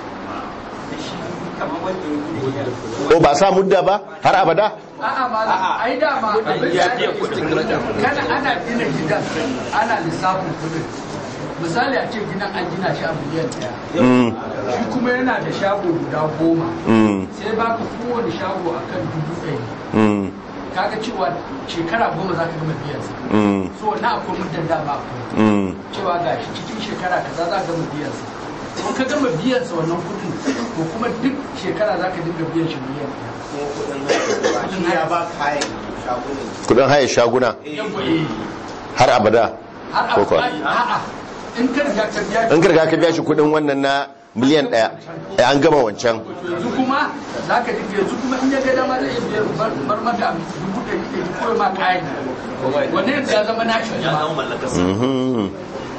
da shi kamar wanda ya gina gidan ko ba sa mudda ba har abada a'a ma ai dama abin da ake kana ana gina gidan ana lissafin kudin misali a ce gidan an gina shi a miliyan ɗaya Mm, shi kuma yana da shago guda goma mm, sai baka kowane shago akan dubu ɗari mm, kaga cewa shekara goma za ka gama biyan sa mm, so na akwai muddin dama akwai mm, cewa ga shi cikin shekara kaza za ka gama biyan sa in ka gama biyan sa wannan kudin ko kuma duk shekara za ka dinga biyan shi miliyan shi ya ba kayan shagunan kudin haya shaguna yawwa eh har abada har ko a kuwa a'a in ka riga ka biya in ka riga ka biya shi kudin wannan na miliyan daya eh, an gama wancan yanzu kuma za ka dinga yanzu kuma in ya ga dama zai iya biyar bar bar maka dubu ɗari ɗari ko ma kayan wannan yanzu ya zama nashi ya zama mallakarsa Mhm.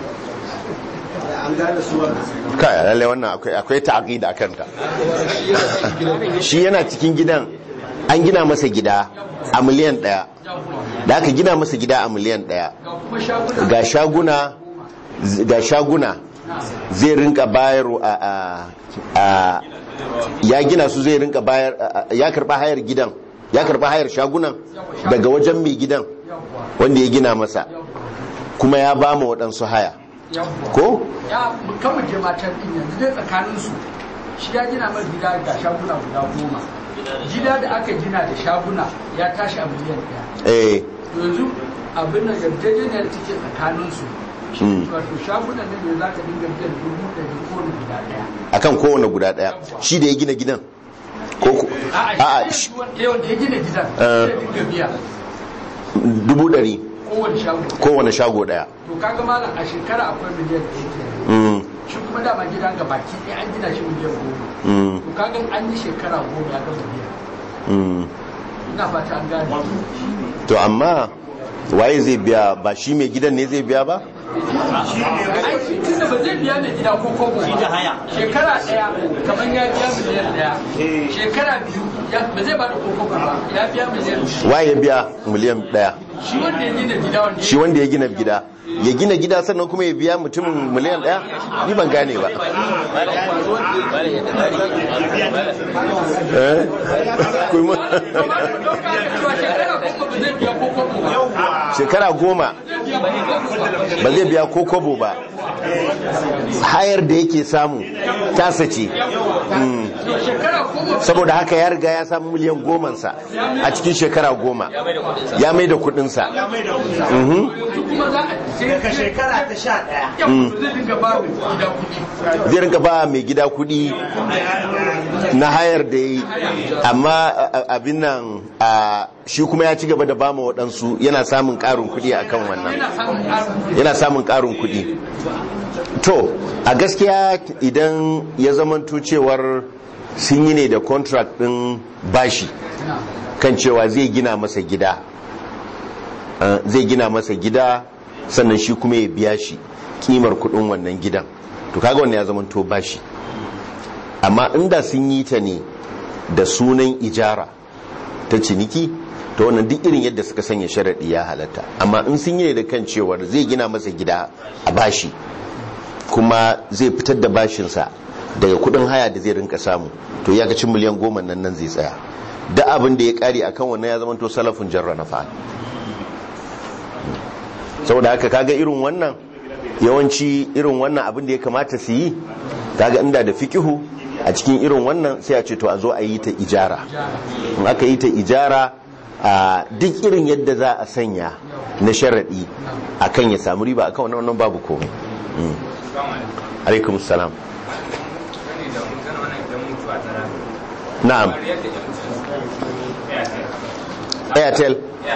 an gane su wannan kai lalle wannan akwai akwai ta'aqid akan ta shi yana cikin gidan an gina masa gida a miliyan daya da aka gina masa gida a miliyan daya ga kuma shaguna ga shaguna ga shaguna zai rinka bayar a, a, a ya gina su zai rinka bayar a- a- ya karba hayar gidan ya karba hayar shagunan daga wajen mai gidan wanda ya gina masa kuma ya ba mu waɗansu haya yawwa ko ya kama je matan din yanzu dai tsakanin su shi ya gina mai gida ga shaguna guda goma gida da aka gina da shaguna ya tashi a miliyan ɗaya eh yanzu abin da yarjejeniyar take tsakanin su Mm. wato shagunan nan da za ka dinga biyan dubu ɗari ko wani guda ɗaya akan kowane guda daya shi da ya gina gidan ko ku- a'a a'a shi shi- wanda wanda ya gina gidan Eh. zai dinga biya dubu dari kowane shago kowane shago daya to kaga malam a shekara akwai miliyan ɗaya kenan. Mm, shi kuma dama gidan ga baki ɗaya an gina shi miliyan goma mm, to kaga an yi shekara goma ya gama biya mm. ina fata an gane to amma waye zai biya ba shi mai gidan ne zai biya ba aiki tunda ba zai biya mai gida ko kobo Shi ba da haya. shekara daya kamar ya biya miliyan daya shekara biyu ya- ba zai bada ko kobo ba ya biya miliyan biyu. waye biya miliyan daya shi wanda ya gina gida wanda shi wanda ya gina gida ya gina gida sannan kuma ya biya mutumin miliyan daya ni ban gane ba eh kuma shekara goma ba zai biya ko kobo ba shekara goma ba zai biya ko kobo ba hayar da yake samu tasa ce Mm. to shekara goma saboda haka ya riga ya samu miliyan gomansa a cikin shekara goma ya mai da kudinsa Mhm. yanzu kuma za a sai daga shekara ta sha ɗaya yau zai dinga ba mu gida kuɗi zai rinka ba mai gida kudi na hayar da ya yi amma a- a- abin nan a, shi kuma ya ci gaba da ba ma waɗansu yana samun ƙarin kudi a kan wannan yana samun ƙarin yana samun ƙarin kudi to a gaskiya idan ya zamanto cewar sun yi ne da contract ɗin bashi kan cewa zai gina masa gida Uh, zai gina masa gida sannan shi kuma ya biya shi kimar kudin wannan gidan to kaga wannan ya zama to bashi amma inda sun yi ta ne da sunan ijara ta ciniki to wannan duk irin yadda suka sanya sharaɗi ya halatta amma in sun yi ne da kan cewar zai gina masa gida a bashi kuma zai fitar da bashinsa daga kudin haya da zai rinka samu to ya cin miliyan goma nan nan zai tsaya da abin da ya kare akan wannan ya zama to salafin jarra na fa saboda haka kaga irin wannan yawanci irin wannan abin da ya kamata su yi kaga inda da fikihu a cikin irin wannan sai a ce to a zo a yi ta ijara in aka yi ta ijara a duk irin yadda za a sanya na sharaɗi akan ya samu riba akan wannan wannan babu komai Mm. alaikum salam na'am airtel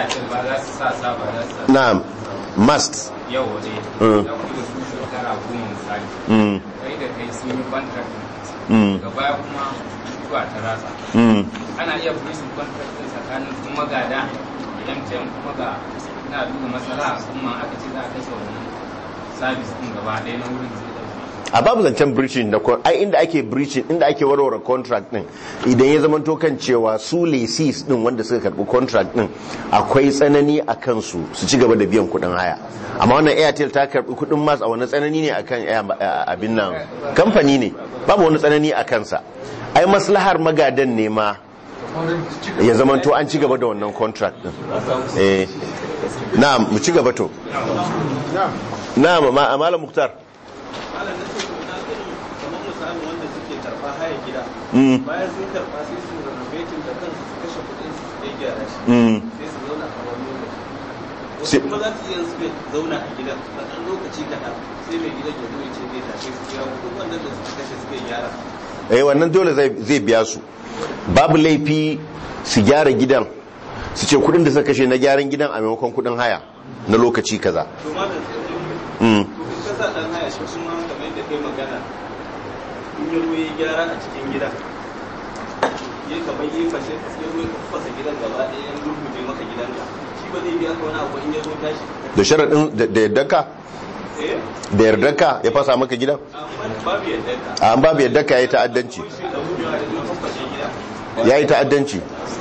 na'am must yau waje Mm. da kuma su shekara goma misali Mm. kai da kai sun yi contract Mm. daga baya kuma mutuwa ta ratsa Mm. ana iya breaching contract din tsakanin su magada idan can kuma ga na duba matsala kuma aka ce za a kashe wannan service din gaba ɗaya na wurin zai ɗauki a babu zancen breaching da con- ai inda ake breaching inda ake warware contract din idan ya zama kan cewa su leases din wanda suka karbi contract din akwai tsanani a kansu su ci gaba da biyan kudin haya amma wannan airtel ta karbi kudin mas a wani tsanani ne akan Air- a- abin nan kamfani ne babu wani tsanani a kansa ai maslahar magadan ne ma ya zama to an ci gaba da wannan contract din eh na'am mu ci gaba to na'am ma malam muktar malam na ce to na irin kamar misalin wanda suke karɓa haya gida Mm. bayan sun karɓa sai su renovating da kansu su kashe kuɗin su su dai gyara shi Mm. sai su zauna a wani lokaci sai- kuma za su iya suka zauna a gidan na ɗan lokaci kaɗan sai mai gidan ya zo ya ce zai tashe su kira kuɗin wannan da suka kashe suka yi gyara eh wannan dole zai zai biya su babu laifi su gyara gidan su ce kudin da suka kashe na gyaran gidan a maimakon kudin haya na lokaci kaza to ma da Mm. ka sa ɗan haya shi kuma kamar yadda kai magana in ya zo ya gyara a cikin gida ya kamar yi fashe ya zo ya fasa gidan gaba ɗaya ya rubuce maka gidanka shi ba zai biya ka wani abu in ya zo tashi da sharaɗin da- da yardarka eh da yardarka ya fasa maka gidan amma babu yadda ka a an babu yardarka ya yi ta'addanci shi da gudu da zo fashe gida ya yi ta'addanci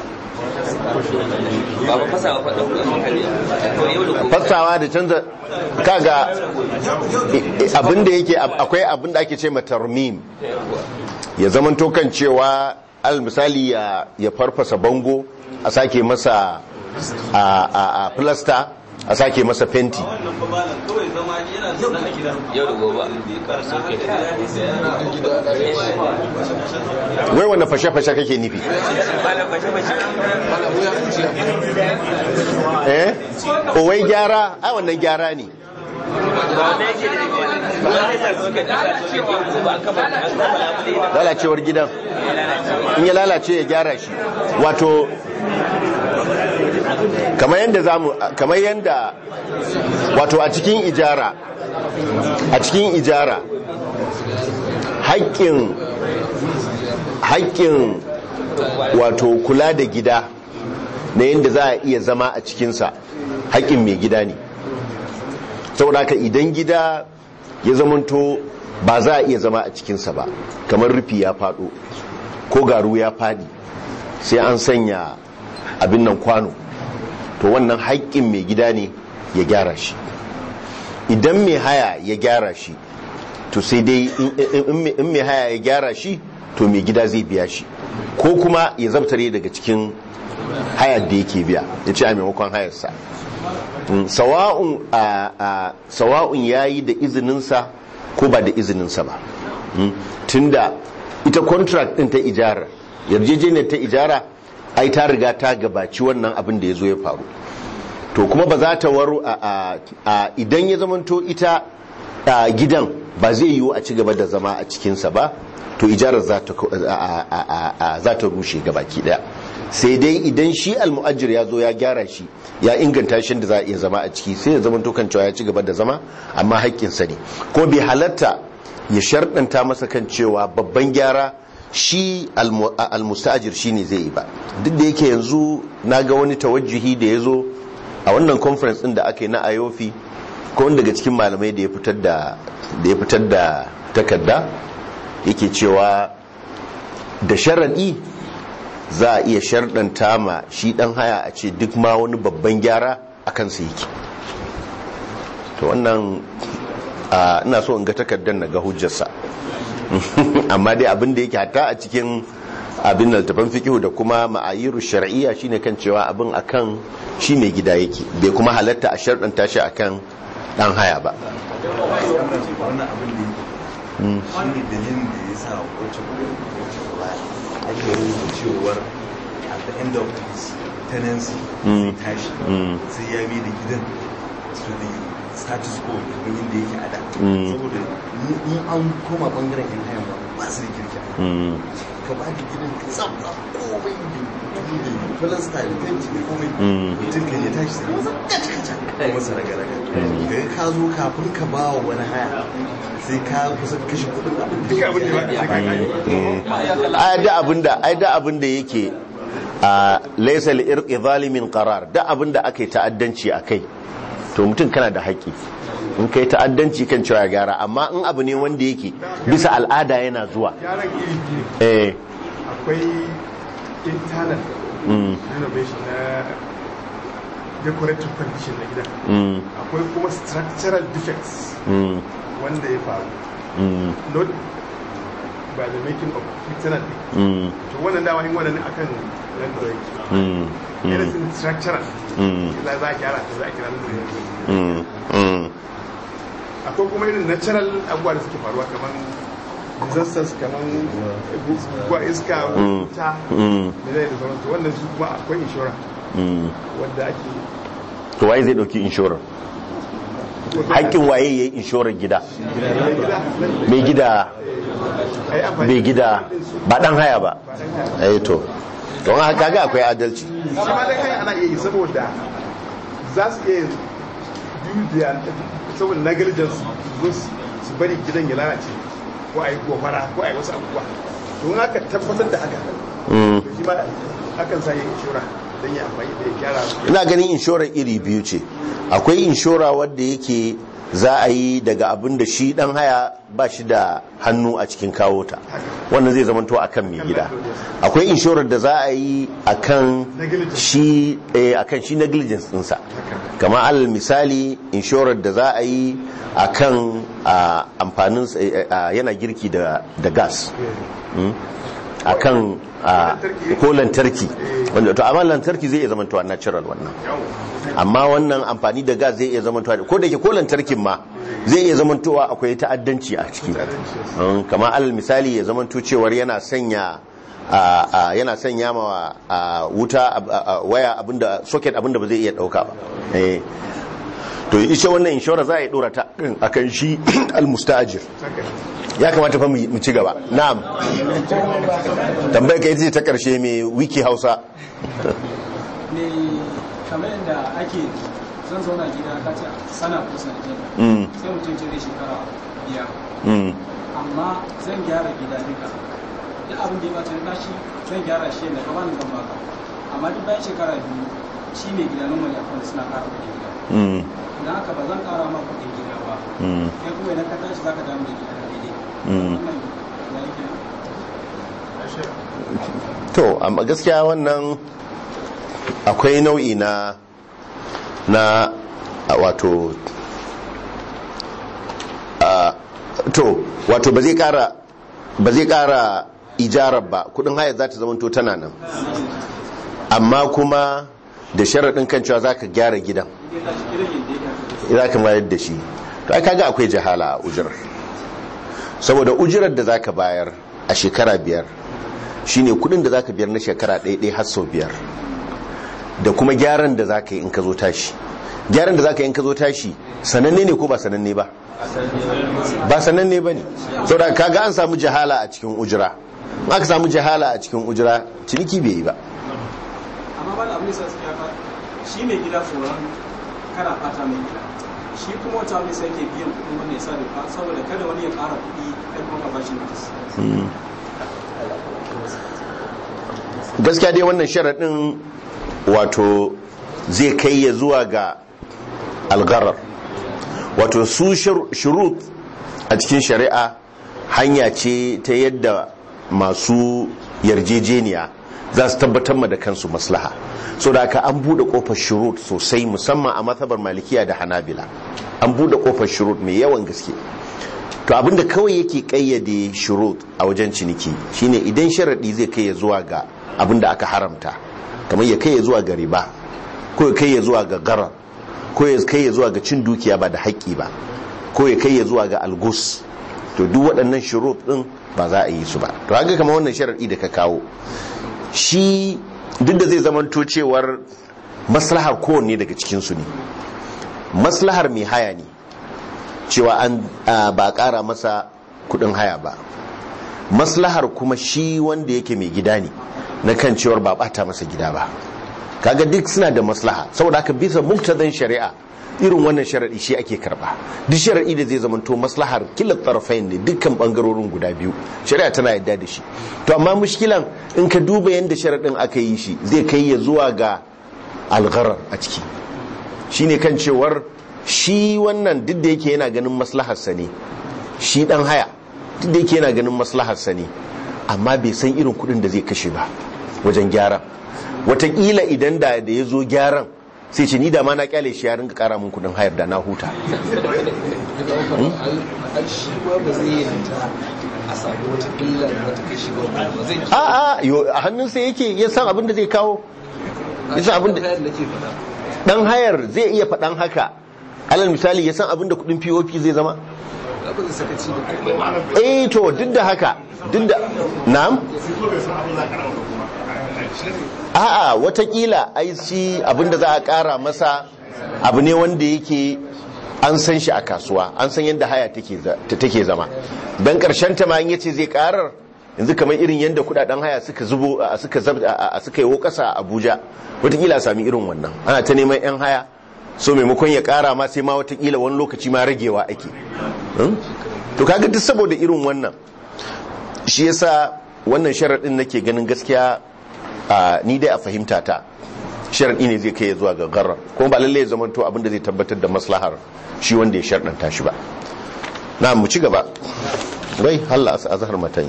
ba ba fasa ba ɗaukar hankali to yau da gobe fassawa da canza kaga abinda yake akwai abinda ake ce matarmim ya zamanto kan cewa al misali ya ya farfasa bango a sake masa a a a plaster a sake masa fenti wannan fa malam kawai zama yana zaune a gida yau da gobe wai wanda fashe-fashe kake nufi eh o wai gyara ai wannan gyara ne lalacewar gidan in ya lalace ya gyara shi wato kamar yadda zamu kamar yadda wato a cikin ijara a cikin ijara haƙƙin haƙƙin wato kula da gida na yadda za a iya zama a cikinsa haƙƙin mai gida ne saboda haka idan gida ya zamanto ba za a iya zama a cikinsa ba kamar rufi ya faɗo ko garu ya faɗi sai an sanya abin nan kwano to wannan haƙƙin mai gida ne ya gyara shi idan mai haya ya gyara shi to sai dai in mai haya ya gyara shi to mai gida zai biya shi ko kuma ya zabtare daga cikin hayar da yake biya ya ce a maimakon hayarsa sawa'un ya yi da izininsa ko ba da izininsa ba tunda ita contract din ta ijara yarjejeniyar ta ijara ai ta riga ta gabaci wannan abin da ya zo ya faru to kuma ba za ta waru a idan ya zamanto ita gidan ba zai yiwu a ci gaba da zama a cikinsa ba to ijarar za ta rushe gabaki daya sai dai idan shi almu'ajir ya zo ya gyara shi ya inganta shi da za a iya zama a ciki sai ya zama kan cewa ya ci gaba da zama amma haƙƙinsa ne ko bai halatta ya sharɗanta masa kan cewa babban gyara shi almustajir shi ne zai yi ba duk da yake yanzu na ga wani tawajjuhi da ya zo a wannan conference ɗin da aka yi na ayofi ko wani daga cikin malamai da ya fitar da da ya fitar da takarda yake cewa da sharaɗi za a iya sharɗanta ma shi ɗan haya a ce duk ma wani babban gyara a kansa yake to wannan ina so in ga takardar na ga hujjarsa amma dai abin da yake hata a cikin abin littafin fikihu da kuma ma'ayiru shar'iyya shine kan cewa abin akan shi mai gida yake bai kuma halatta a sharɗanta shi akan ɗan haya ba wannan abin da shi ne dalilin da ya sa wacce ake rubuta cewar at the end of his tenancy sai tashi sai ya bi da gidan to the status quo kamar yadda yake a da saboda in an koma bangaren yan hayan ba ba su da kirki ka ba da gidan ka tsabta komai da da filasta da fenti da komai mutum kan ya tashi sai masa kaca kaca kuma masa raga raga ga ka zo kafin ka ba wa wani haya sai ka kusa kashe kudin abin da abin da ai da abinda ai da abinda yake a laysa li irqi zalimin qarar da abinda aka yi ta'addanci akai to mutum kana da haƙƙi in kai ta'addanci kan cewa gyara amma in abu ne wanda yake bisa al'ada yana zuwa gyaran iri biyu eh akwai internal renovation na decorative condition na gidan akwai kuma structural defects wanda ya faru not by the making of internal to wannan dama yin wannan akan rando yake anything structural ila za a gyara ta za a kira rando akwai kuma irin natural abubuwa da suke faruwa kamar disasters kamar guguwa iska wuta da zai da sauransu wannan su kuma akwai inshora wadda ake to waye zai dauki inshorar haƙƙin waye yayi inshorar gida mai gida mai gida ba dan haya ba eh to don haka ga akwai adalci shi ma dai kai ana iya yi saboda za su iya dubiya saboda negligence zo su bari gidan ya lalace ko a yi gobara ko a yi wasu abubuwa don haka tabbatar da haka to shi ma akan sa yin inshora don ya amfani da ya gyara ina ganin inshorar iri biyu ce akwai inshora wadda yake za a yi daga abin da shi dan haya ba shi da hannu a cikin kawo ta wannan zai zamanto a kan mai gida akwai inshorar da za a yi a kan shi eh, akan shi negligence ɗinsa kamar alal misali inshorar da za a yi a kan ah, amfanin eh, ah, yana girki da da gas Mm. a kan ah, ko lantarki wanda to amma lantarki zai iya zamantowa natural wannan amma wannan amfani da gas zai iya zamantowa ko da ke ko lantarkin ma zai iya zamantowa akwai ta'addanci a ciki Mm, kamar alal misali ya zamanto cewar yana sanya a- a- yana sanya ma a, wuta a- a- a, waya abinda socket abinda ba zai iya dauka ba eh to ita wannan inshora za a yi dora ta akan shi almustajir ya kamata fa mu mu ci gaba na'am tambayar ka ita ce ta karshe mai wiki hausa ne kamar yadda ake zan zauna gida ka ce sana ko sanadiyar Mm. sai mutum ce zai shekara biyar Mm. amma zan gyara gida duka duk abin da ya bata na shi zan gyara shi yadda kama zan baka amma duk bayan shekara biyu shi ne gida nan wani akwai suna kara kuɗin gida Mm. idan haka ba zan kara ma kuɗin gida ba Mm. kai kuma idan ka tashi zaka damu da gida ka daidai Mm. wannan ya yi kenan to amma gaskiya wannan akwai nau'i na na a, wato a, to wato ba zai kara ba zai kara ijarar ba kudin haya za ta zamanto tana nan amma kuma da sharaɗin kan cewa za ka gyara gidan za ka mayar da shi to ai kaga akwai jahala a ujirar saboda ujirar da za ka bayar a shekara biyar shine kudin da za ka biyar na shekara ɗaya har sau biyar da kuma gyaran da za ka yi in ka zo tashi gyaran da za ka yi in ka zo tashi sananne ne ko ba sananne ba ba sananne ba ne saboda kaga an samu jahala a cikin ujira in aka samu jahala a cikin ujira ciniki bai yi ba amma ba da abin da sa suke haka shi mai gida tsoron kana fata mai gida shi kuma wata abin sai ke biyan kuɗin wanda ya sa doka saboda kada wani ya ƙara kuɗi kai kuma ka bashi notice Mm. gaskiya dai wannan sharaɗin wato zai kai ya zuwa ga algarar wato su shurut a cikin shari'a hanya ce ta yadda masu yarjejeniya za su tabbatar ma da kansu maslaha so da aka an buɗe ƙofar shurut sosai musamman a matsabar malikiya da hanabila an buɗe ƙofar shurut mai yawan gaske to abinda kawai yake kayyade shurut a wajen ciniki shine idan sharadi zai kai ya zuwa ga abinda aka haramta kamar ya kai ya zuwa ga riba ko ya kai ya zuwa ga garar ko ya kai ya zuwa ga cin dukiya ba da haƙƙi ba ko ya kai ya zuwa ga algus to duk waɗannan shurut din ba za a yi su ba to haka kamar wannan sharadi da ka kawo shi duk da zai zamanto cewar maslahar kowanne daga cikin su ne maslahar mai haya ne cewa an ba kara masa kudin haya ba maslahar kuma shi wanda yake mai gida ne na kan cewar ba bata masa gida ba kaga duk suna da maslaha saboda haka bisa muktadan shari'a irin wannan sharadi shi ake karba duk sharadi da zai zamanto maslahar kila tarfain ne dukkan bangarorin guda biyu shari'a tana yadda da shi to amma mushkilan in ka duba yadda sharadin aka yi shi zai kai ya zuwa ga algharar a ciki shine kan cewar shi wannan duk da yake yana ganin maslaharsa ne shi dan haya duk da yake yana ganin maslaharsa ne amma bai san irin kudin da zai kashe ba wajen gyaran watakila idan da da ya zo gyaran sai ce ni da ma na kyale shi ya rinka kara min kudin hayar da na huta shi ma ba zai yanta a samu wata illa da wata kashi ba ba zai a a yo a hannunsa yake ya san abin da zai kawo ya san abin da dan hayar zai iya faɗan haka alal misali ya san abin da kudin pop zai zama ba zai sakaci da komai eh to duk da haka duk da na'am a'a watakila ai shi abinda za a kara masa abu ne wanda yake an san shi a kasuwa an san yadda haya take za- ta- take zama dan karshen ta ma in yace zai karar yanzu kamar irin yadda kudaden haya suka zubo a- suka zab a- a- suka yi kasa a Abuja watakila a sami irin wannan ana ta neman yan haya so maimakon ya kara ma sai ma watakila wani lokaci ma ragewa ake Hmm? to kaga duk saboda irin wannan shi yasa wannan sharaɗin nake ganin gaskiya a ni dai a fahimta ta sharaɗi ne zai kai ya zuwa ga garar kuma ba lallai ya zama to abinda zai tabbatar da maslahar shi wanda ya sharɗanta shi ba na mu ci gaba wai halla a zahar matan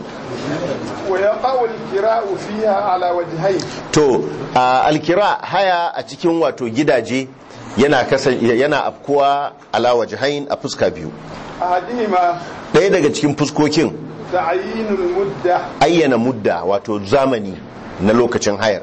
ويقع الكراء فيها على وجهين to a alkira haya a cikin wato gidaje yana kasan yana afkuwa ala wajhain a fuska biyu أحدهما ɗaya daga cikin fuskokin تعيين المدة ayyana mudda wato zamani na lokacin hayar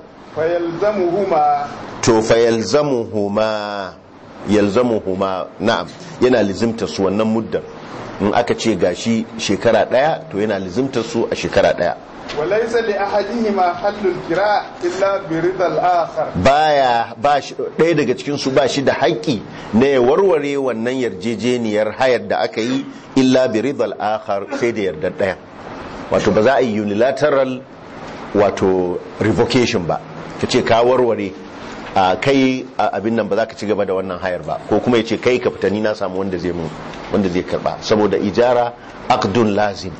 فيلزمهما to fa yalzamuhuma yalzamuhuma na'am yana lizimta su wannan muddan in aka ce gashi shekara daya to yana lizimta su a shekara daya وليس لأحدهما حل الكراء إلا برضا الآخر baya ba shi ɗaya daga cikin su ba shi da haƙƙi na ya warware wannan yarjejeniyar hayar da aka yi illa bi ridal akhar sai da yardar ɗaya wato ba za a yi unilateral wato revocation ba ka ce ka warware a kai a abin nan ba za ka ci gaba da wannan hayar ba ko kuma ya ce kai ka fita ni na samu wanda zai mun wanda zai karba saboda ijara aqdun lazim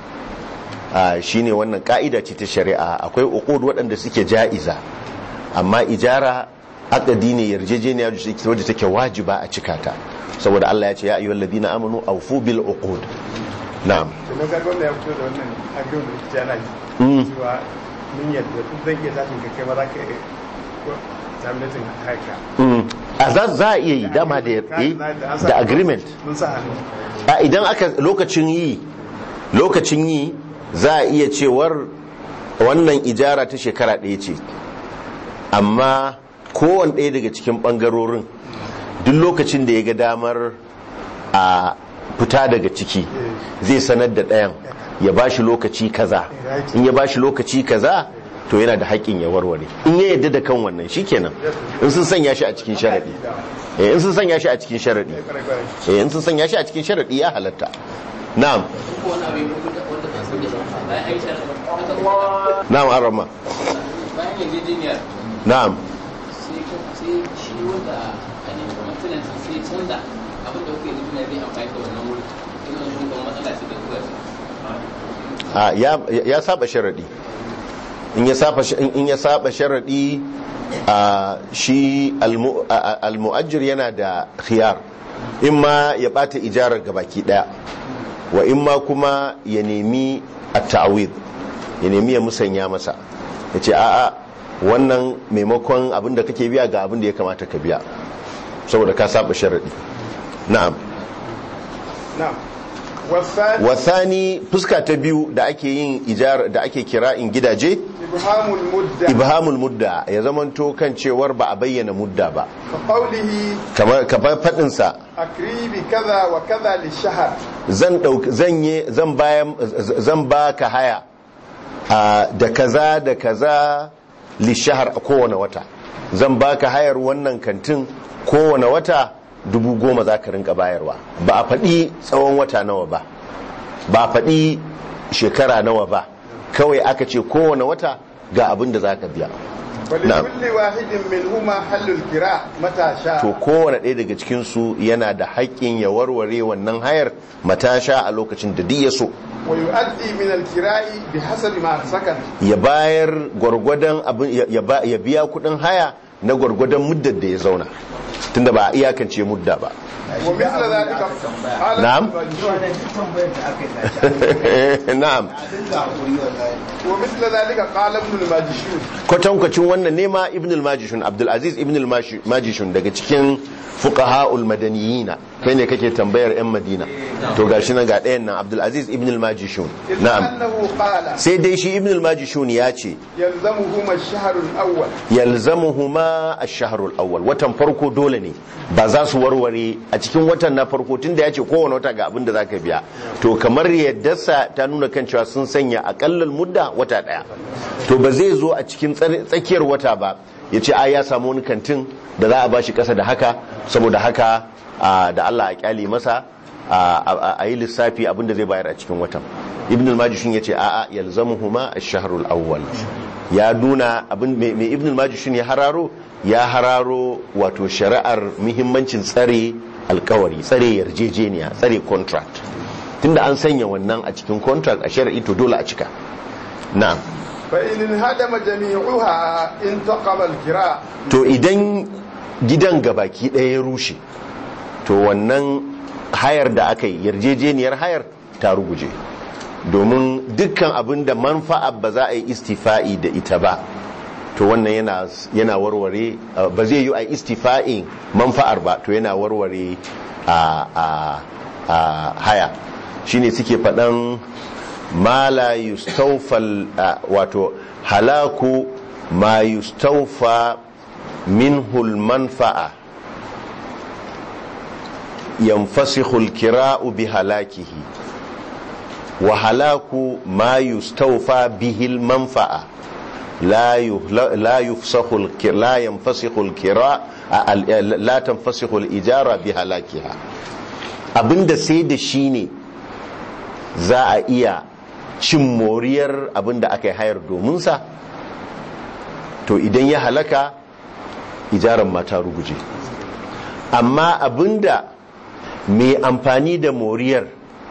a shine wannan ka'ida ce ta shari'a akwai uqud waɗanda suke ja'iza amma ijara aqdi ne yarjejeniya wadda take wajiba a cika ta saboda Allah ya ce ya ayyuhal ladina amanu awfu bil uqud na'am na ga gwamna ya fito da wannan agreement da jana Mm. cewa mun yadda in zan iya tashin ka kai ma za ka iya terminating haika Mm. a za za a iya yi dama da yi da agreement mun sa hannu a idan aka lokacin yi lokacin yi za a iya cewar wannan ijara ta shekara ɗaya ce amma kowane ɗaya daga cikin ɓangarorin duk lokacin da ya ga damar a fita daga ciki zai sanar da ɗayan ya ba shi lokaci kaza in ya ba shi lokaci kaza to yana da haƙƙin ya warware in ya yadda da kan wannan shikenan in sun sanya shi a cikin sharaɗi eh in sun sanya shi a cikin sharaɗi eh in sun sanya shi a cikin sharaɗi ya halatta na'am wani abu ya wanda wanda ba san da shi bayan an yi sharaɗin na'am arama bayan yarjejeniyar na'am sai sai shi wanda a ne kuma tenant sai canza abin da kuke nufi na zai amfani da wannan wuri ina nufin kuma matsala ce da kuka a ya ya saba sharaɗi in ya saba in ya saba sharaɗi a shi almu- a- a- almu'ajjir yana da khiyar in ma ya bata ijarar gabaki daya wa in ma kuma ya nemi at-ta'wid ya nemi ya musanya masa ya ce a'a wannan maimakon abin da kake biya ga abin da ya kamata ka biya saboda ka saba sharaɗi na'am na'am wasani wasani fuska ta biyu da ake yin ijar da ake kira'in gidaje ibhamul mudda ibhamul mudda ya zamanto kan cewar ba a bayyana mudda ba ka qawlihi kamar kamar fadin sa akribi kaza wa kaza li shahr zan dauk zan yi zan bayan zan baka haya a, da kaza da kaza li shahar a kowane wata zan baka hayar wannan kantin kowane wata dubu goma za ka rinka bayarwa ba a faɗi tsawon wata nawa ba ba a faɗi shekara nawa ba kawai aka ce kowane wata ga abin da za ka biya Na'am. ولكل واحد منهما حل الكراء متى to شاء kowane ɗaya daga cikinsu yana da haƙƙin ya warware wannan hayar matasha a lokacin da duk ya so ويؤدي من الكراء بحسب ما سكن ya bayar gwargwadon abin ya- ya ba- ya biya kuɗin haya na gwargwadon muddar da ya zauna tunda ba a iyakance mudda ba ومثل ذلك قال نعم. na'am ومثل ذلك قال ابن الماجشون kwatankwacin wannan nema ibn al-majishun abdulaziz ibn al-majishun daga cikin fuqaha'ul madaniyina kai ne kake tambayar yan madina to gashi nan ga ɗayan nan abdulaziz ibn al-majishun na'am annahu qala sai dai shi ibn al-majishun ya ce yalzamuhum ash-shahr al-awwal yalzamuhuma ash-shahr al-awwal watan farko dole ne ba za su warware a cikin watan na farko tunda ya ce kowane wata ga abin da zaka biya to kamar yadda sa ta nuna kan cewa sun sanya akallal mudda wata daya to ba zai zo a cikin tsar- tsakiyar wata ba ya ce a ya samu wani kantin da za a bashi kasa da haka saboda haka a, da Allah a kyale masa a- a a yi lissafi abin da zai bayar a cikin watan ibn al-majishun ya ce a'a yalzamuhuma ash-shahrul awwal ya nuna abin mai mai ibn al-majishun ya hararo ya hararo wato shari'ar muhimmancin tsare alkawari tsare yarjejeniya tsare contract tunda an sanya wannan a cikin contract a shari'i to dole a cika na'am fa in hadama jami'uha intaqama al-kira to idan gidan gabaki ɗaya ya rushe to wannan hayar da aka yi yarjejeniyar hayar ta ruguje domin dukkan abin da manfa'a ba za a yi istifa'i da ita ba to wannan yana, yana warware uh, ba zai yi a istifa'in manfa'ar ba to yana warware a a a haya shine suke faɗan ma la yustawfal uh, wato halaku ma yustawfa minhu manfa'a yanfasikhu al-kira'u bi halakihi wa halaku ma yustawfa bihi al-manfa'a لا يهل- لا يفسخ الك- لا ينفسخ الكراء ال- لا تنفسخ الإجارة بهلاكها abinda sai da shi ne za a iya cin moriyar abinda aka yi hayar dominsa to idan ya halaka ijaran mata ruguje amma abinda mai amfani da moriyar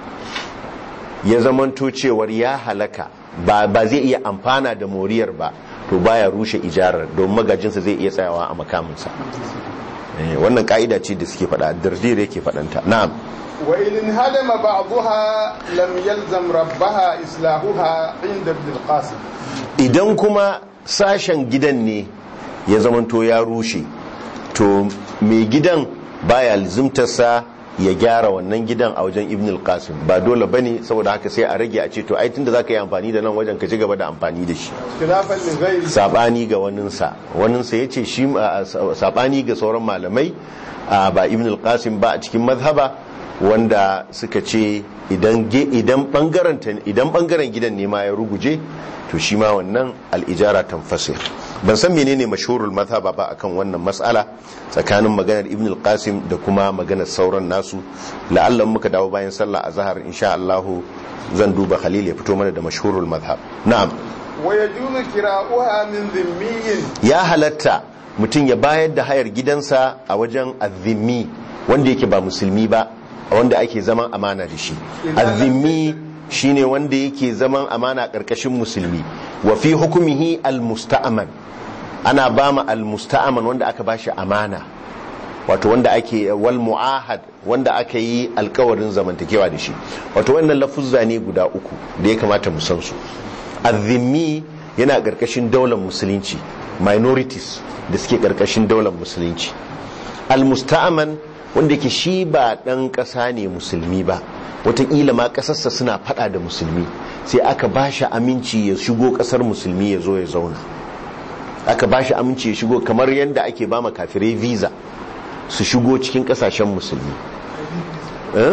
ya zamanto cewar ya halaka ba ba zai iya amfana da moriyar ba to baya rushe ijarar don magajinsa zai iya tsayawa a makaminsa Eh, wannan ka'ida ce da suke faɗa dardir yake faɗanta na'am wa in hadama ba'daha lam yalzam rabbaha islahuha inda ibn al-qasim idan kuma sashen gidan ne ya zamanto ya rushe to mai gidan baya lizimtarsa ya gyara wannan gidan a wajen ibn al-qasim ba dole bane saboda haka sai a rage a ce to ai tunda zaka yi amfani da nan wajen ka ci gaba da amfani da shi khilafan li ghairi sabani ga waninsa waninsa ya ce shi a, sabani ga sauran malamai a, ba ibn al-qasim ba a cikin mazhaba wanda suka ce idan ge- idan bangaren ta- idan bangaren gidan ne ma ya ruguje to shi ma wannan al-ijara tanfasir ban san menene mashhurul mazhaba ba akan wannan mas'ala tsakanin maganar ibn al-qasim da kuma maganar sauran nasu la'allan muka dawo bayan sallah azhar insha Allah zan duba khalil ya fito mana da mashhurul mazhab na'am wa yajuzu kira'uha min dhimmiyin ya halatta mutum ya bayar da hayar gidansa a wajen azimi wanda yake ba musulmi ba wanda ake zaman amana da shi azimi shine wanda yake zaman amana karkashin musulmi wa fi hukumihi almusta'man ana ba ma almusta'man wanda aka bashi amana wato wanda ake wal mu'ahad wanda aka yi alkawarin zamantakewa da shi wato wannan lafuzza ne guda uku da ya kamata mu san su azimi yana karkashin daular musulunci minorities da suke karkashin daular musulunci almusta'man wanda ke shi ba dan kasa ne musulmi ba wataƙila ma ƙasarsa suna fada da musulmi sai aka ba shi aminci ya shigo ƙasar musulmi ya zo ya zauna aka ba shi aminci ya shigo kamar yadda ake ba ma kafirai visa su shigo cikin ƙasashen musulmi Eh?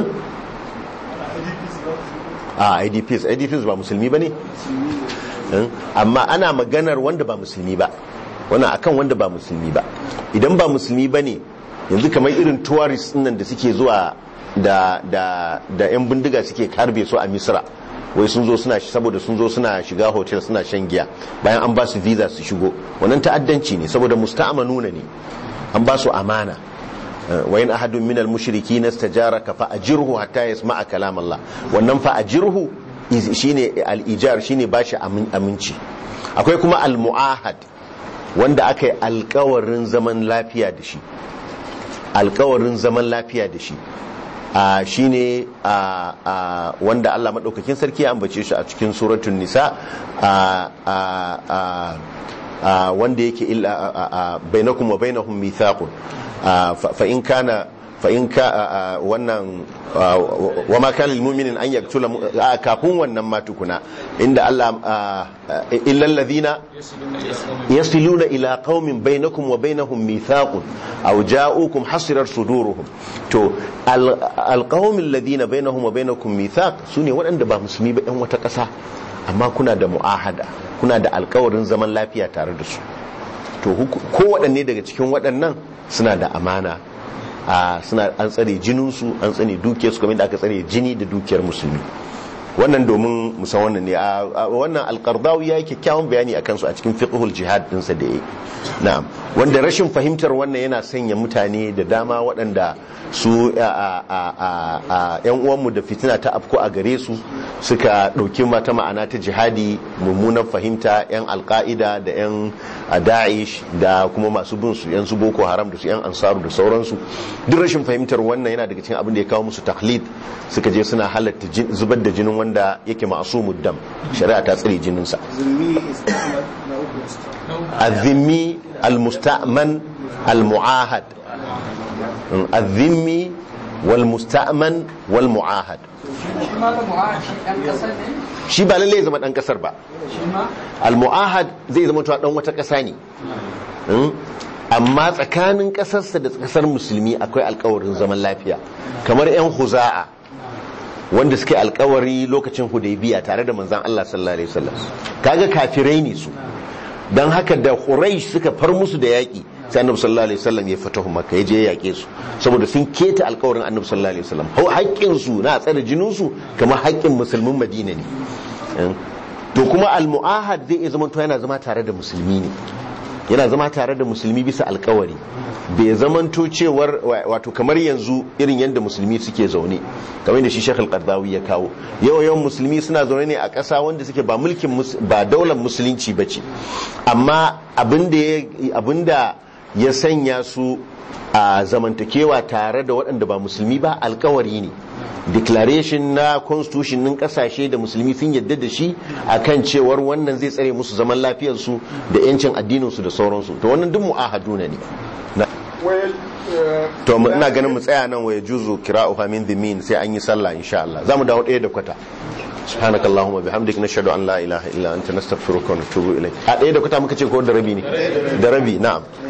a idps idps ba musulmi ba ne Eh? amma ana maganar wanda ba musulmi ba wannan akan wanda ba musulmi ba idan ba musulmi ba ne yanzu kamar irin tourist nan da suke zuwa da da da yan bindiga suke karbe su a misra wai sun zo suna saboda sun zo suna shiga hotel suna shan giya bayan an ba su visa su shigo wannan ta'addanci ne saboda musta'amanuna ne an ba su amana wa in ahadun min al-mushrikin istajaraka fa ajirhu hatta yasma'a kalam Allah wannan fa ajirhu is- shine al-ijar shine bashi amin- aminci akwai kuma al-mu'ahad wanda aka yi alkawarin zaman lafiya da shi alkawarin zaman lafiya da shi a shine a a wanda Allah madaukakin sarki ya ambace shi a cikin suratul nisa a a a a wanda yake illa a- a- a- bainakum wa bainahum mithaqun a, fa fa in kana fa in ka a- a- wannan a, wa ma kana lil mu'minin an yaktula mu- a, kafin wannan ma tukuna inda Allah a, a, illal ladina yasiluna ila qaumin bainakum wa bainahum mithaqun aw ja'ukum hasirar suduruhum to al- alqaumil ladina bainahum wa bainakum mithaq sune waɗanda ba musulmi ba yan wata ƙasa amma kuna da mu'ahada kuna da alkawarin zaman lafiya tare da su to huku- ko waɗanne daga cikin waɗannan suna da amana a suna an tsare jininsu an tsare dukiyarsu kamar da aka tsare jini da dukiyar musulmi wannan domin musan wannan ne a a- wannan alkardawi ya yi kyakkyawan bayani a kansu a cikin fiqhul jihad dinsa da ya na'am wanda rashin fahimtar wannan yana sanya mutane da dama waɗanda su a- a- a- a- a- yan uwanmu da fitina ta afko a gare su suka ɗauki mata ma'ana ta jihadi mummunan fahimta yan alka'ida da yan da'ish da kuma masu bin su yan su boko haram da su yan ansaru da sauransu duk rashin fahimtar wannan yana daga cikin abin da ya kawo musu taklid suka je suna halatta jin- zubar da jinin wanda yake ma'asumud dam shari'a ta tsare jininsa zulmi is na na uku الذمي المستأمن المعاهد الذمي والمستأمن والمعاهد shi ma da mu'ahashi ɗan ƙasar ne shi ba lalle ya zama dan kasar ba shi ma al-mu'ahad zai zama to dan wata kasa ne Mm. amma tsakanin kasarsa da kasar musulmi akwai alkawarin zaman lafiya kamar yan huza'a wanda suke alkawari lokacin hudaybiya tare da manzon Allah sallallahu alaihi wasallam kaga kafirai ne su dan haka da quraish suka far musu da yaki sai annabi sallallahu alaihi wasallam ya fatahu makka ya je ya yake su saboda sun keta alkawarin annabi sallallahu alaihi wasallam hau haƙƙin su na tsare jinin su kamar haƙƙin musulmin madina ne Mm. to kuma al-mu'ahad zai iya zama to yana zama tare da musulmi ne yana zama tare da musulmi bisa alkawari bai zamanto cewar wato kamar yanzu irin yadda musulmi suke zaune kamar da shi Sheikh Al-Qardawi ya kawo yawan yawan musulmi suna zaune ne a ƙasa wanda suke ba mulkin mus- ba daular musulunci bace amma abinda ya abinda ya sanya su a zamantakewa tare da waɗanda ba musulmi ba alkawari ne declaration na constitution ɗin ƙasashe da musulmi sun yadda da shi akan cewar wannan zai tsare musu zaman lafiyarsu da 'yancin addininsu da sauransu to wannan duk mu'ahaduna ne Na- to mu- ina ganin mu tsaya nan waya juzu kira'uha min dhimin sai an yi sallah insha Allah zamu dawo ɗaya da kwata subhanakallahumma bihamdika nashhadu an la ilaha illa anta nastaghfiruka wa natubu ilayk a ɗaya da kwata muka ce ko da rabi ne da rabi na'am